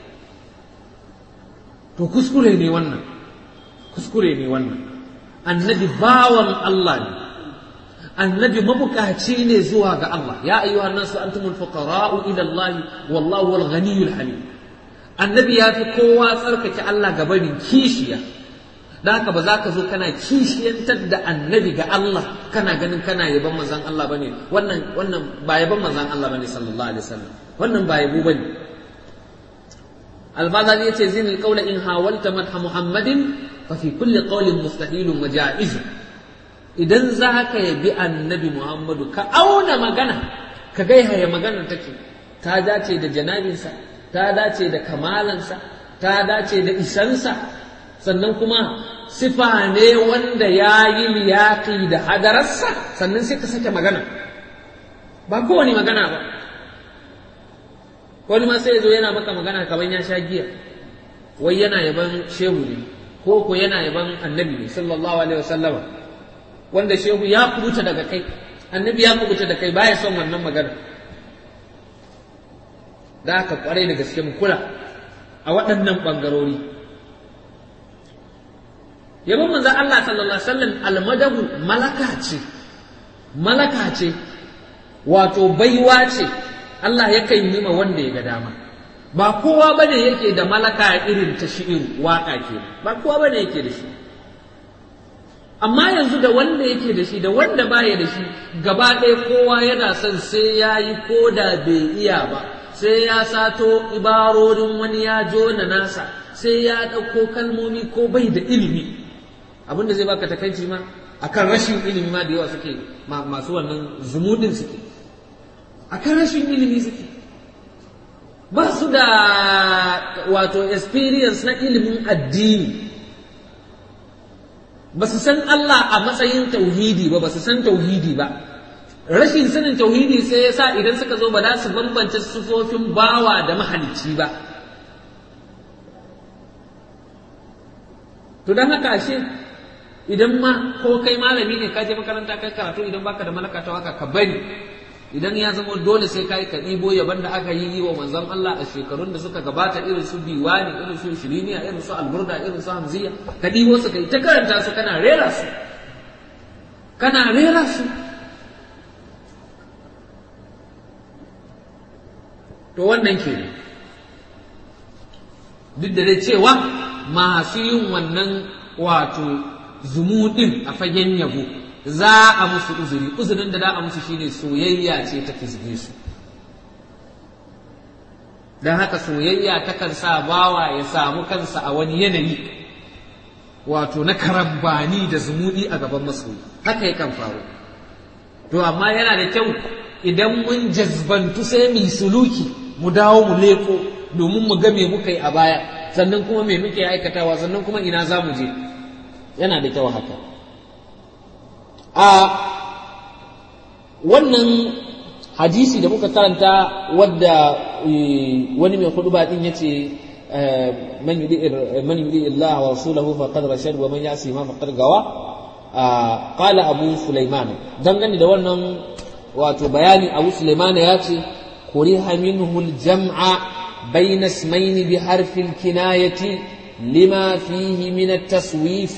to kuskure ne wannan kuskure ne wannan annabi bawan Allah ne annabi mabukaci ne zuwa ga Allah ya ayyuhan nasu antumul fuqara'u ila Allah wallahu wal ghaniyyul hamid annabi ya fi kowa tsarkake Allah ga barin kishiya da haka ba za ka zo kana kishiyantar da annabi ga Allah kana ganin kana yaban manzon Allah bane wannan wannan ba yaban manzon Allah bane sallallahu alaihi wasallam wannan ba yabo bane البازالي يتي زين القول إن حاولت مدح محمد ففي كل قول مستحيل وجائز idan za ka yabi annabi Muhammadu ka auna magana ka gaiha ya magana take ta dace da janabinsa ta dace da kamalansa ta dace da isansa sannan kuma sifa ne wanda ya yi liyaƙi da hadararsa sannan sai ka sake magana ba kowane magana ba wani ma sai ya zo yana maka magana kamar ya sha giya wai yana yaban shehu ne ko ko yana yaban annabi ne sallallahu alaihi wasallama wanda shehu ya kubuta daga kai annabi ya kubuta da kai baya son wannan magana da aka kwarai da gaske mu kula a waɗannan ɓangarori yabon manzon Allah sallallahu alaihi wasallam almadahu malaka ce malaka ce wato baiwa ce Allah yakan yi ma wanda ya ga dama ba kowa bane yake da malaka irin ta shi'ir waka ke ba kowa bane yake da shi amma yanzu da wanda yake da shi da wanda baya da shi gaba ɗaya kowa yana son sai ya yi ko da bai iya ba sai ya sato ibarorin wani ya jona nasa sai ya ɗauko kalmomi ko bai da ilimi abin da zai baka takaici ma akan rashin ilimi ma da yawa suke masu wannan zumudin suke akan rashin ilimi suke ba su da wato experience na ilimin addini ba su san Allah a matsayin tauhidi ba ba su san tauhidi ba rashin sanin tauhidi sai ya sa idan suka zo ba za su bambance sufofin bawa da mahalicci ba to don haka ashe idan ma ko kai malami ne ka je makaranta kai karatu idan baka da malaka ta waka ka bari idan ya zama dole sai kai ka ɗibo yaban da aka yi wa manzon Allah a shekarun da suka gabata irin su diwani irin su shiriniya irin su alburda irin su hamziya ka ɗibo su kai ta karanta su kana rera su kana rera su to wannan ke duk da dai cewa masu yin wannan wato zumuɗin a fagen yabo za a musu uzuri uzurin da za a musu shine soyayya ce ta fizge su don haka soyayya takan sa bawa ya samu kansa a wani yanayi wato na karambani da zumuɗi a gaban masoyi haka yakan faru to amma yana da kyau idan mun jazbantu sai mu suluki mu dawo mu leko domin mu ga me muka yi a baya sannan kuma me muke aikatawa sannan kuma ina za mu je yana da kyau haka a wannan hadisi da muka karanta wadda wani mai hudu din ya ce man yudi Allah wa rasulahu faqad rashad wa man yasi ma faqad gawa qala abu sulaiman dangane da wannan wato bayani abu sulaiman ya ce kuriha minhu al-jam'a بين اسمين بحرف الكناية لما فيه من التصويف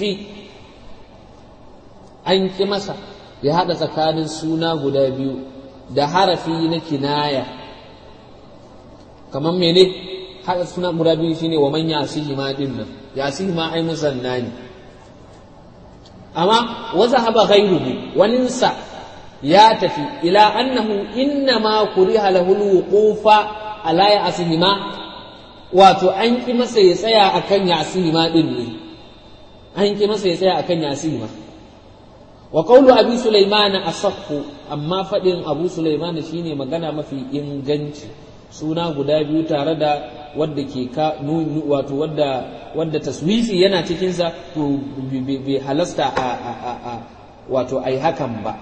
an ƙi masa ya haɗa tsakanin suna guda biyu da harafi na kinaya kamar mene haɗa suna guda biyu shine wa man yasihi ma din nan yasihi ma ai musanna ne amma waza haba ghairuhu waninsa ya tafi ila annahu inna ma kuriha lahu alwuqufa ala yasihi ma wato an ƙi masa ya tsaya akan yasihi ma din ne an ƙi masa ya tsaya akan yasihi ma wa qawlu abi sulaiman asahhu amma fadin abu sulaiman shine magana mafi inganci suna guda biyu tare da wadda ke ka wato wadda wadda taswifi yana cikin sa to bai halasta a a a wato ai hakan ba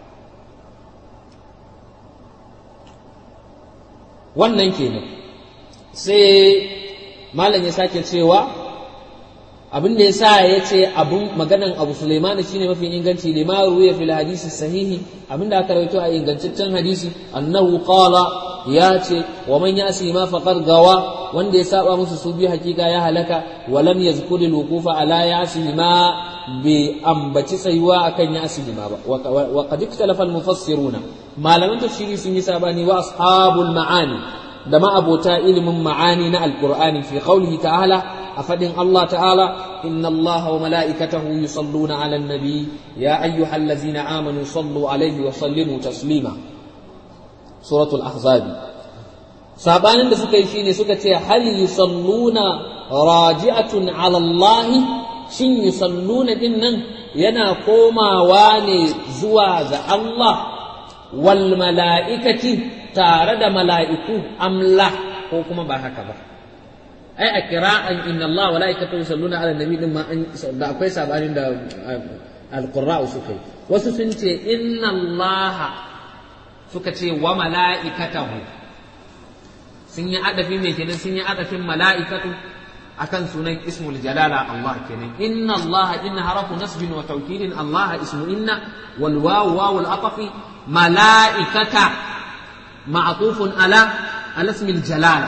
wannan kenan sai malam ya sake cewa abin da ya sa ya ce abin maganan abu Sulaiman shine mafi inganci lima ruwaya fil hadisi sahihi abin da aka rawaito a ingantaccen hadisi annahu qala ya ce wa man yasi ma faqad gawa wanda ya saba musu su biyu hakika ya halaka wa lam yazkuri luqufa ala yasi ma bi ambaci tsayuwa akan yasi ma ba wa qad ikhtalafa al mufassiruna malaman tafsiri sun yi sabani wa ashabul ma'ani da ma'abota ilimin ma'ani na alqur'ani fi qawlihi ta'ala a fadin Allah ta'ala inna Allah wa mala'ikatahu yusalluna 'alan nabi ya ayyuhallazina amanu sallu 'alaihi wa sallimu taslima suratul ahzab sabanin da suka yi shine suka ce hal yusalluna raji'atun 'ala Allah shin yusalluna din nan yana komawa ne zuwa ga Allah wal mala'ikati tare da mala'iku amla ko kuma ba haka ba ai a kira'an inna Allah wa mala'ikatu yusalluna ala nabi din ma an da akwai sabanin da alqurra'u suka yi wasu sun ce inna Allah suka ce wa mala'ikatahu sun yi adafi mai kenan sun yi adafin mala'ikatu akan sunan ismul jalala Allah kenan inna Allah inna harafu nasbin wa tawkidin Allah ismu inna wal wawu wawu al atafi malaikata ma'tufun ala ala ismil jalala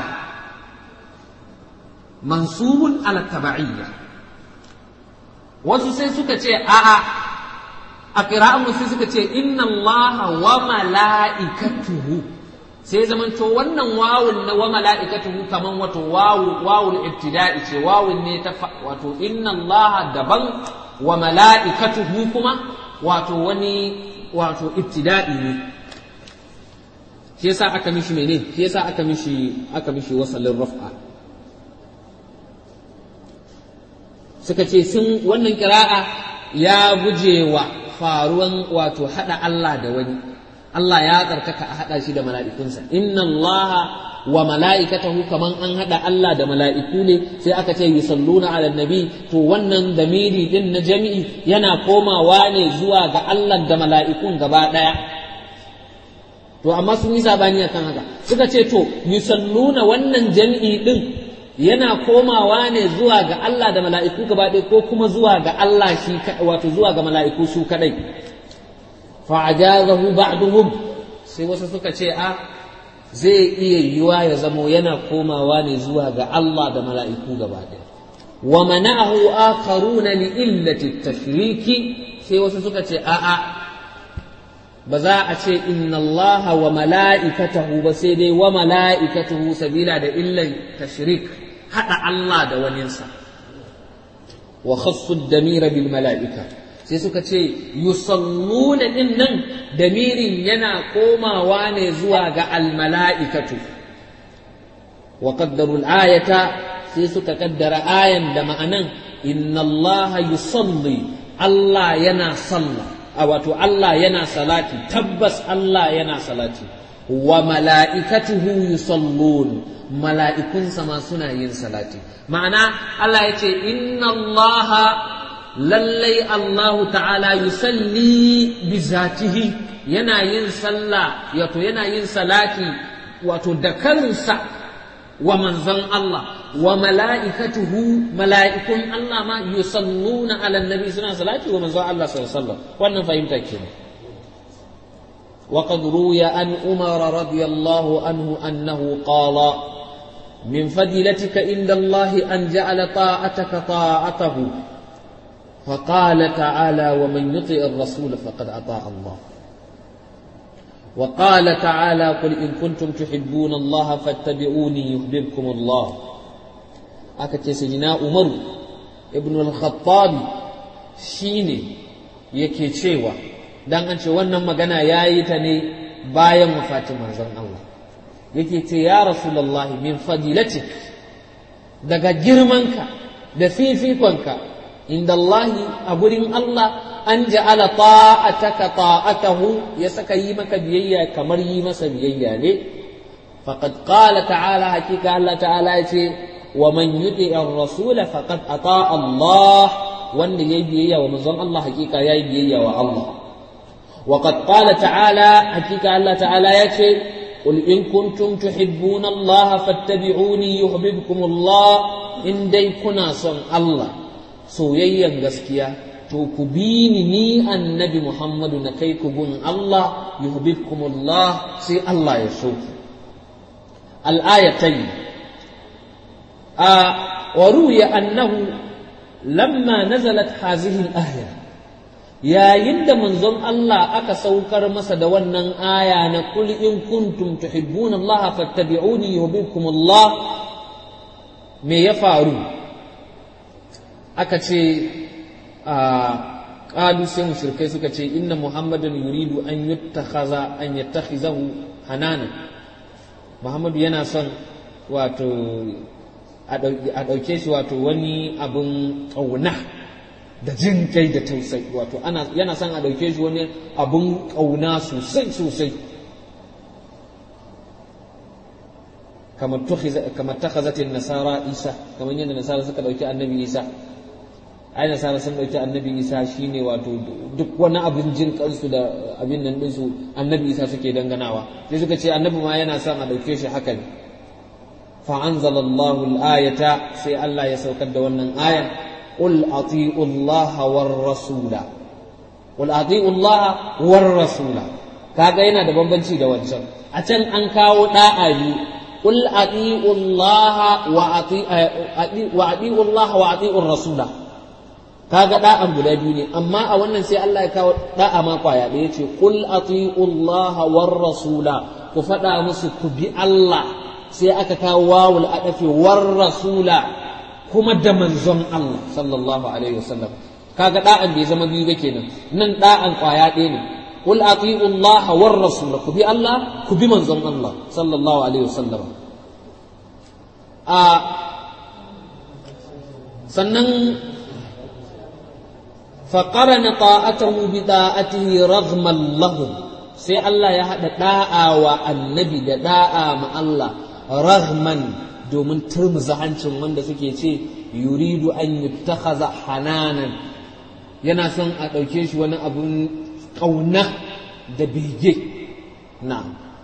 mansubun ala tabaiyya wasu sai suka ce a'a a qira'an sai suka ce inna Allah wa mala'ikatuhu sai zamanto wannan wawun na wa mala'ikatuhu kaman wato wawu wawul ibtida'i ce wawun ne ta wato inna Allah daban wa mala'ikatuhu kuma wato wani wato ibtida'i ne shi yasa aka mishi mene shi yasa aka mishi aka mishi wasalin raf'a suka ce sun wannan kira'a ya gujewa faruwan wato hada Allah da wani Allah ya tsarkaka a haɗa shi da mala'ikunsa inna Allah wa mala'ikatahu kaman an haɗa Allah da mala'iku ne sai aka ce yusalluna ala nabi to wannan damiri din na jami'i yana komawa ne zuwa ga Allah da mala'ikun gaba ɗaya to amma sun yi sabani akan haka suka ce to yusalluna wannan jami'i din yana komawa ne zuwa ga Allah da mala'iku gaba ɗaya ko kuma zuwa ga Allah shi wato zuwa ga mala'iku su kadai fa'ajazahu ba'duhum sai wasu suka ce a zai iya yiwa ya zamo yana komawa ne zuwa ga Allah da mala'iku gaba ɗaya wa mana'ahu akharuna li illati tashriki sai wasu suka ce a a ba za a ce inna Allah wa mala'ikatahu ba sai dai wa mala'ikatahu sabila da illan tashrik hada Allah da waninsa wa khassu damira bil mala'ika sai suka ce yusalluna din nan damirin yana komawa ne zuwa ga almala'ikatu wa qaddaru ayata sai suka kaddara ayan da ma'anan inna Allah yusalli Allah yana salla a wato Allah yana salati tabbas Allah yana salati wa mala'ikatuhu yusallun mala'ikunsa ma suna yin salati ma'ana Allah ya ce inna Allah lallai Allahu ta'ala yusalli bi zatihi yana yin sallah wato yana yin salati wato da kansa wa manzon Allah wa mala'ikatuhu mala'ikun Allah ma yusalluna ala nabi suna salati wa manzon Allah sallallahu alaihi wasallam wannan fahimta kenan وقد روي عن عمر رضي الله عنه أنه قال من فضيلتك عند الله أن جعل طاعتك طاعته فقال تعالى ومن يطع الرسول فقد أطاع الله وقال تعالى قل إن كنتم تحبون الله فاتبعوني يحببكم الله أكت سيدنا عمر ابن الخطاب شيني yake cewa dan an ce wannan magana ya yi ta ne bayan wafatin manzon Allah yake ce ya rasulullahi min fadilatik daga girmanka da fifikonka inda Allahi a gurin Allah an ja'ala ta'ataka ta'atahu ya saka yi maka biyayya kamar yi masa biyayya ne faqad qala ta'ala hakika Allah ta'ala ya ce wa man yuti ar-rasula faqad ata Allah wanda yayi biyayya wa manzon Allah hakika yayi biyayya wa Allah وقد قال تعالى حقيقة الله تعالى يأتي قل إن كنتم تحبون الله فاتبعوني يحببكم الله إن دي كنا صن الله soyayyan gaskiya to ku bi ni ni annabi Muhammadu na kai ku gun Allah yuhibbukumullah sai Allah ya so ku al-ayatayn a wa ruya annahu lamma nazalat hadhihi al-aya yayin da manzon Allah aka saukar masa da wannan aya na kul in kuntum tuhibbuna Allah fattabi'uni yuhibbukum Allah me ya faru aka ce a qalu sai mushrikai suka ce inna muhammadan yuridu an yattakhaza an yattakhizahu hanana muhammadu yana son wato a ɗauke shi wato wani abin ƙauna da jin kai da tausayi wato yana son a ɗauke shi wani abin ƙauna sosai sosai kamar takhazatin nasara isa kamar yadda nasara suka ɗauki annabi isa ai nasara sun ɗauki annabi isa shine wato duk wani abin jin kansu da abin nan ɗinsu annabi isa suke danganawa sai suka ce annabi ma yana son a ɗauke shi haka ne فأنزل الله الآية سي الله يسوكد ونن آية قل أطيعوا الله والرسول قل أطيعوا الله والرسول kaga yana da bambanci da wancan a can an kawo da'a biyu qul ati'u Allah wa ati'u Allah wa ati'u rasula kaga da'an guda biyu ne amma a wannan sai Allah ya kawo da'a ma kwaya da yace qul ati'u Allah war rasula ku faɗa musu ku bi Allah sai aka kawo wawul adafi war rasula kuma da manzon Allah sallallahu alaihi wasallam kaga da'an bai zama biyu ba kenan nan da'an kwaya ɗaya ne qul ati'u Allah war rasul ku bi Allah ku bi manzon Allah sallallahu alaihi wasallam a sannan فقرن طاعته بطاعته رغما لهم sai Allah ya haɗa ɗa'a wa annabi da ɗa'a ma Allah rahman domin turmuza hancin wanda suke ce yuridu an yuttakhaza hananan yana son a ɗauke shi wani abun ƙauna da bege na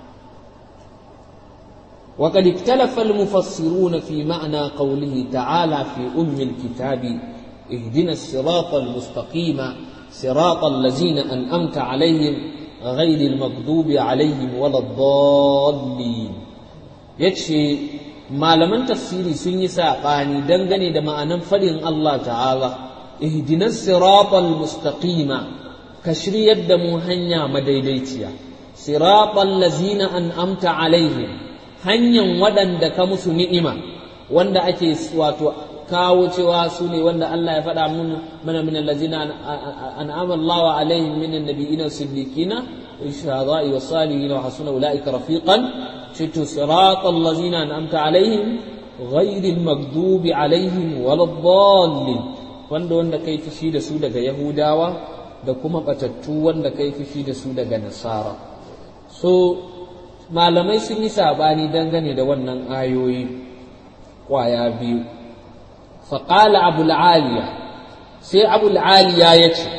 وقد اختلف المفسرون في معنى قوله تعالى في أم الكتاب اهدنا الصراط المستقيم صراط الذين أنأمت عليهم غير المغضوب عليهم ولا الضالين yace malaman tafsiri sun yi saɓani dangane da ma'anan faɗin Allah ta'ala ihdinas siratal mustaqima ka shiryar da mu hanya madaidaiciya siratal lazina an'amta alaihim hanyar waɗanda ka musu ni'ima wanda ake wato kawo cewa su ne wanda Allah ya faɗa mana min allazina an'ama Allah alaihim min annabiyina siddiqina والشهداء والصالحين وحسن أولئك رفيقا شئت صراط الذين أنعمت عليهم غير المغضوب عليهم ولا الضالين wanda wanda kai fushi da su daga Yahudawa da kuma batattu wanda kai fushi da su daga Nasara so malamai sun yi sabani dangane da wannan ayoyi kwaya biyu faƙala abul aliya sai abul aliya ya ce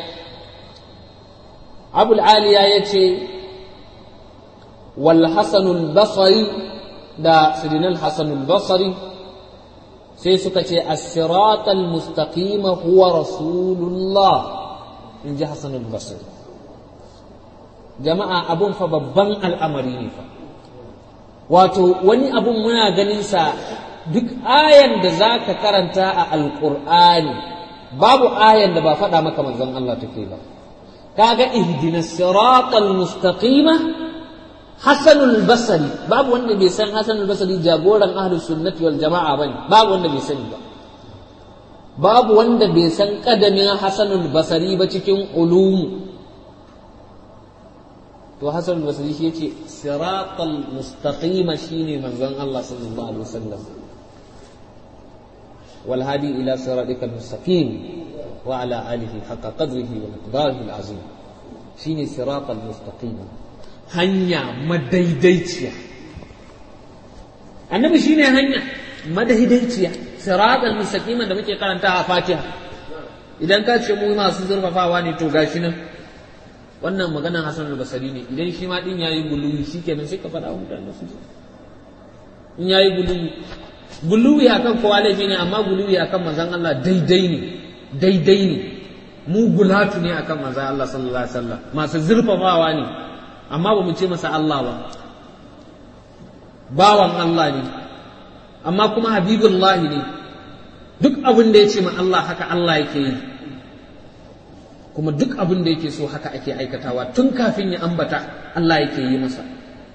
abul aliya ya ce wal hasanul basari da sidinal hasanul basari sai suka ce as-siratal mustaqima huwa rasulullah in ji hasanul basri jama'a abun fa babban al'amari ne fa wato wani abun muna ganin sa duk ayan da za ka karanta a alƙur'ani babu ayan da ba faɗa maka manzon Allah take ba kaga ihdina siratal mustaqima hasanul basri babu wanda bai san hasanul basri jagoran ahlus sunnati wal jama'a bane babu wanda bai sani ba babu wanda bai san kadamin hasanul basri ba cikin ulumu to hasan basri shi yace siratal mustaqima shine manzon Allah sallallahu alaihi wasallam wal hadi ila siratikal mustaqim wa ala alihi haqqa qadrihi wa miqdarihi alazim shine siratal mustaqim hanya madaidaiciya annabi shine hanya madaidaiciya siratal mustaqim da muke karanta a Fatiha idan ka ce mu masu zurfafawa ne to gashi nan wannan maganar Hassan al-Basri ne idan shi ma din yayi guluwi shikenan sai ka faɗa wa mutane su in yayi guluwi guluwi akan kowa laifi ne amma guluwi akan manzon Allah daidai ne daidai ne mu gulatu ne akan manzon Allah sallallahu alaihi wasallam masu zurfafawa ne amma ba mu ce masa Allah ba bawan Allah ne amma kuma habibullah ne duk abin da ya ce ma Allah haka Allah yake yi kuma duk abin da yake so haka ake aikatawa tun kafin ya ambata Allah yake yi masa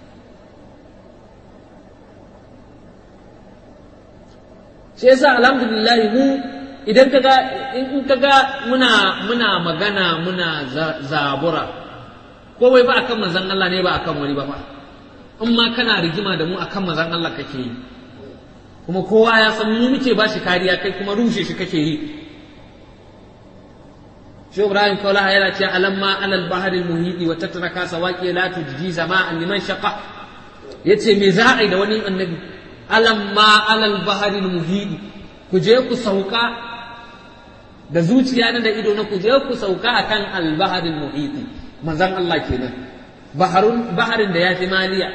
shi yasa alhamdulillah mu idan kaga in kaga muna muna magana muna zabura ko wai ba akan manzon Allah ne ba akan wani ba fa in ma kana rigima da mu akan manzon Allah kake yi kuma kowa ya san mu muke ba shi kariya kai kuma rushe shi kake yi shi Ibrahim Kaula yana ce alamma alal baharil muhidi wa tatraka sawaqi la tujji zama'an liman shaqa yace me za a yi da wani annabi alamma alal baharil muhidi ku je ku sauka da zuciya na da ido na ku je ku sauka akan al baharil muhidi manzon Allah kenan baharun baharin da ya fi maliya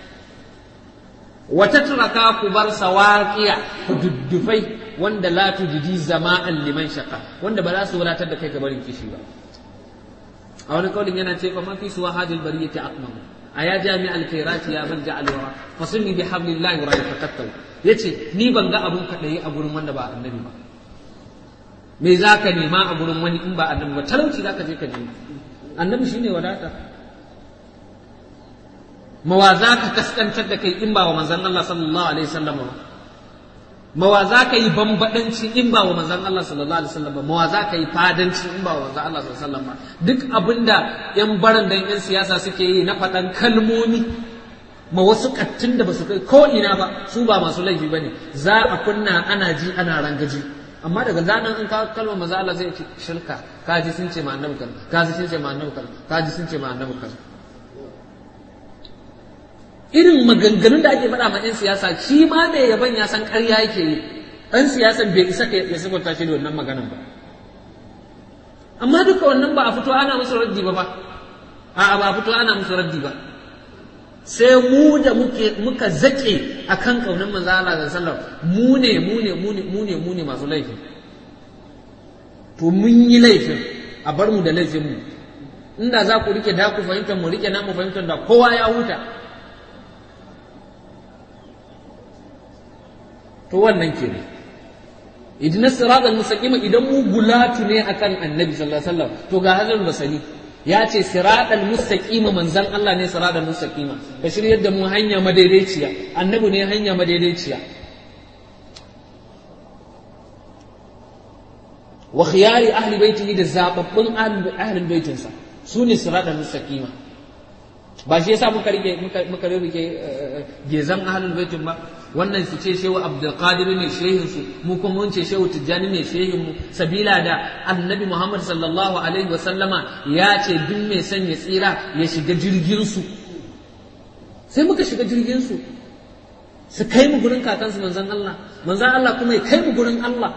wata turaka ku bar sawaƙiya ku duddufai wanda la tujidi zama'an liman shaka wanda ba za su wadatar da kai ga barin kishi ba a wani kaulin yana ce fa man fi suwa hadil bariyati aqmam aya jami al khairati ya man ja'al wara fasunni bi hablillahi wa ra'ayta yace ni ban ga abun kadai a gurin wanda ba annabi ba me zaka nema a gurin wani in ba annabi ba talauci zaka je ka nemi annabi shine wadata mawa za ka kaskantar da kai in ba wa manzan Allah sallallahu alaihi wasallam ba mawa za ka yi bambadanci in ba wa manzan Allah sallallahu alaihi wasallam ba mawa za ka yi fadanci in ba wa manzan Allah sallallahu alaihi wasallam ba duk abinda yan baran dan yan siyasa suke yi na faɗan kalmomi ma wasu kattun da basu kai ko ina ba su ba masu laifi bane za a kunna ana ji ana rangaji amma daga zanen in ka kalmar manzan Allah zai ce shirka kaji sun ce ma annabi kaza kaji sun ce ma annabi kaza kaji sun ce ma annabi kaza irin maganganun da ake faɗa ma 'yan siyasa shi ma mai yaban ya san ƙarya yake yi ɗan siyasan bai isa ya sabunta shi da wannan maganan ba amma duka wannan ba a fito ana musu raddi ba ba a ba a fito ana musu raddi ba sai mu da muke muka zaƙe a kan ƙaunar manzo Allah da sallam mu ne mu ne mu ne mu ne mu ne masu laifi to mun yi laifin a bar mu da laifin mu inda za ku rike da ku fahimtar mu rike na mu fahimtar da kowa ya huta to wannan ke ne idan sirat al-mustaqima idan mu gulatu ne akan annabi sallallahu alaihi wasallam to ga hazal basani ya ce sirat al-mustaqima manzan Allah ne sirat al-mustaqima ka shiryar da mu hanya madaidaiciya annabi ne hanya madaidaiciya wa khiyari ahli baitihi da zababbun ahli baitinsa su ne sirat al-mustaqima ba shi yasa muka rike muka rike gezan ahlul baitin ba wannan su ce shehu abdulkadir ne shehin su mu kuma mun ce shehu tijjani ne shehin mu sabila da annabi muhammad sallallahu alaihi wa sallama ya ce duk mai son ya tsira ya shiga jirgin su sai muka shiga jirgin su su kai mu gurin kakansu manzon Allah manzon Allah kuma ya kai mu gurin Allah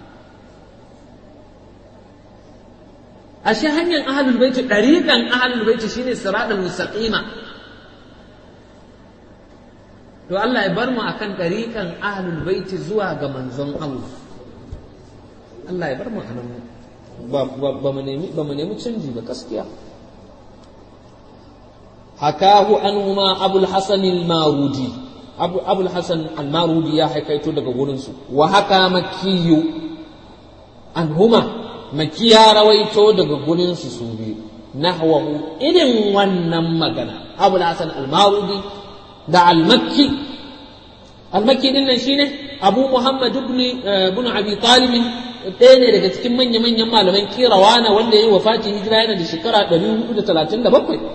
ashe hanyar ahlul baiti dariqan ahlul baiti shine siratal mustaqima to Allah ya bar mu akan ɗariƙan ahlul baiti zuwa ga manzon Allah Allah ya bar mu anan ba mu nemi ba mu nemi canji ba gaskiya hakahu anhuma abul hasan al-marudi abu abul hasan al-marudi ya haikaito daga gurin su wa haka makkiyu anhuma makki ya rawaito daga gurin su su biyu nahwahu irin wannan magana abul hasan al-marudi da al-makki al-makki din nan shine abu muhammad ibn ibn abi talib ɗaya ne daga cikin manya manyan malaman kirawana wanda ya yi wafati hijira yana da shekara 437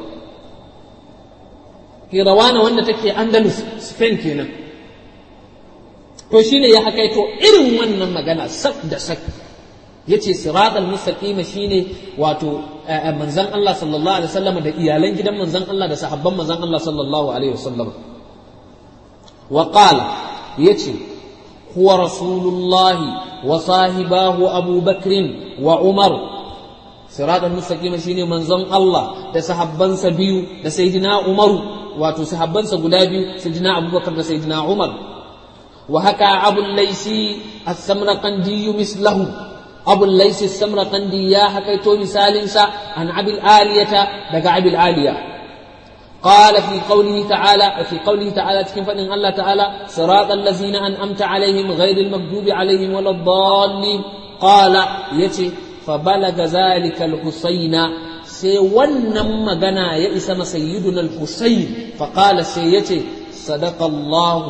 kirawana wanda take andalus spain kenan to shine ya hakaito irin wannan magana sak da sak yace siratal mustaqima shine wato manzon Allah sallallahu alaihi wasallam da iyalan gidan manzon Allah da sahabban manzon Allah sallallahu alaihi wasallam wa qala yace huwa rasulullah wa sahibahu Abu Bakr wa Umar siratal mustaqima shine manzon Allah da sahabbansa biyu da sayyidina Umar wato sahabbansa guda biyu sayyidina Abubakar da sayyidina Umar wa haka Abu Laysi as-Samraqandi mislahu أبو الليث السمرقندي يا حكيتو مثال سا عن أبي الآلية دقى أبي الآلية قال في قوله تعالى في قوله تعالى كيف أن الله تعالى صراط الذين أنأمت عليهم غير المغضوب عليهم ولا الضالين قال يتي fa balaga zalika al-husaina sai wannan magana ya isa ma sayyiduna al-husayn fa qala sai yace sadaqa Allah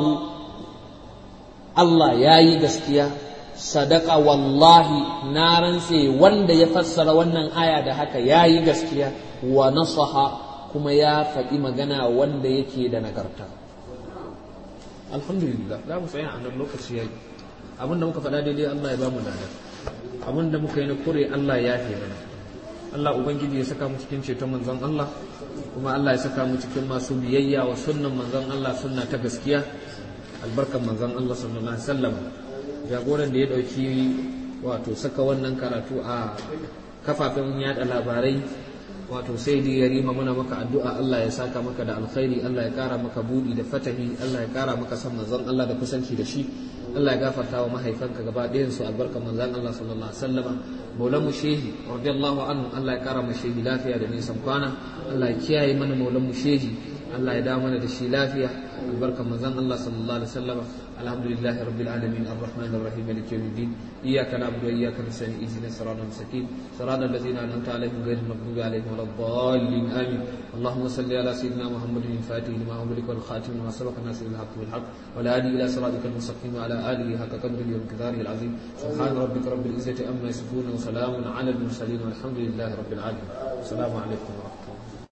Allah yayi gaskiya sadaka wallahi na rantse wanda ya fassara wannan aya da haka yayi gaskiya wa nasaha kuma ya faɗi magana wanda yake da nagarta alhamdulillah za mu tsaya a nan lokaci yayi abin da muka faɗa daidai Allah ya ba mu lada abin da muka yi na kure Allah ya fi mana Allah ubangiji ya saka mu cikin ceton manzon Allah kuma Allah ya saka mu cikin masu biyayya wa sunnan manzon Allah sunna ta gaskiya albarkan manzon Allah sallallahu alaihi wasallam jagoran da ya dauki wato saka wannan karatu a kafafen yada labarai wato sai dai ya rima muna maka addu'a Allah ya saka maka da alkhairi Allah ya kara maka budi da fatahi Allah ya kara maka san manzon Allah da kusanci da shi Allah ya gafarta wa mahaifanka gaba ɗayan su albarka manzon Allah sallallahu alaihi wasallama maulan shehi radiyallahu anhu Allah ya kara mu shehi lafiya da nisan kwana Allah ya kiyaye mana maulan shehi Allah ya da mana da shi lafiya albarka manzon Allah sallallahu alaihi wasallama alhamdulillahi rabbil alamin arrahmanir rahim maliki yawmiddin iyyaka na'budu wa iyyaka nasta'in ihdinas siratal mustaqim siratal ladzina an'amta alaihim ghayril maghdubi alaihim waladdallin amin اللهم صل على سيدنا محمد الفاتح لما أملك والخاتم لما سبق الناس بالحق بالحق والهادي إلى صراطك المستقيم وعلى آله حق قدره ومقداره العظيم سبحان ربك رب العزة أما يصفون وسلام على المرسلين والحمد لله رب العالمين السلام عليكم ورحمة الله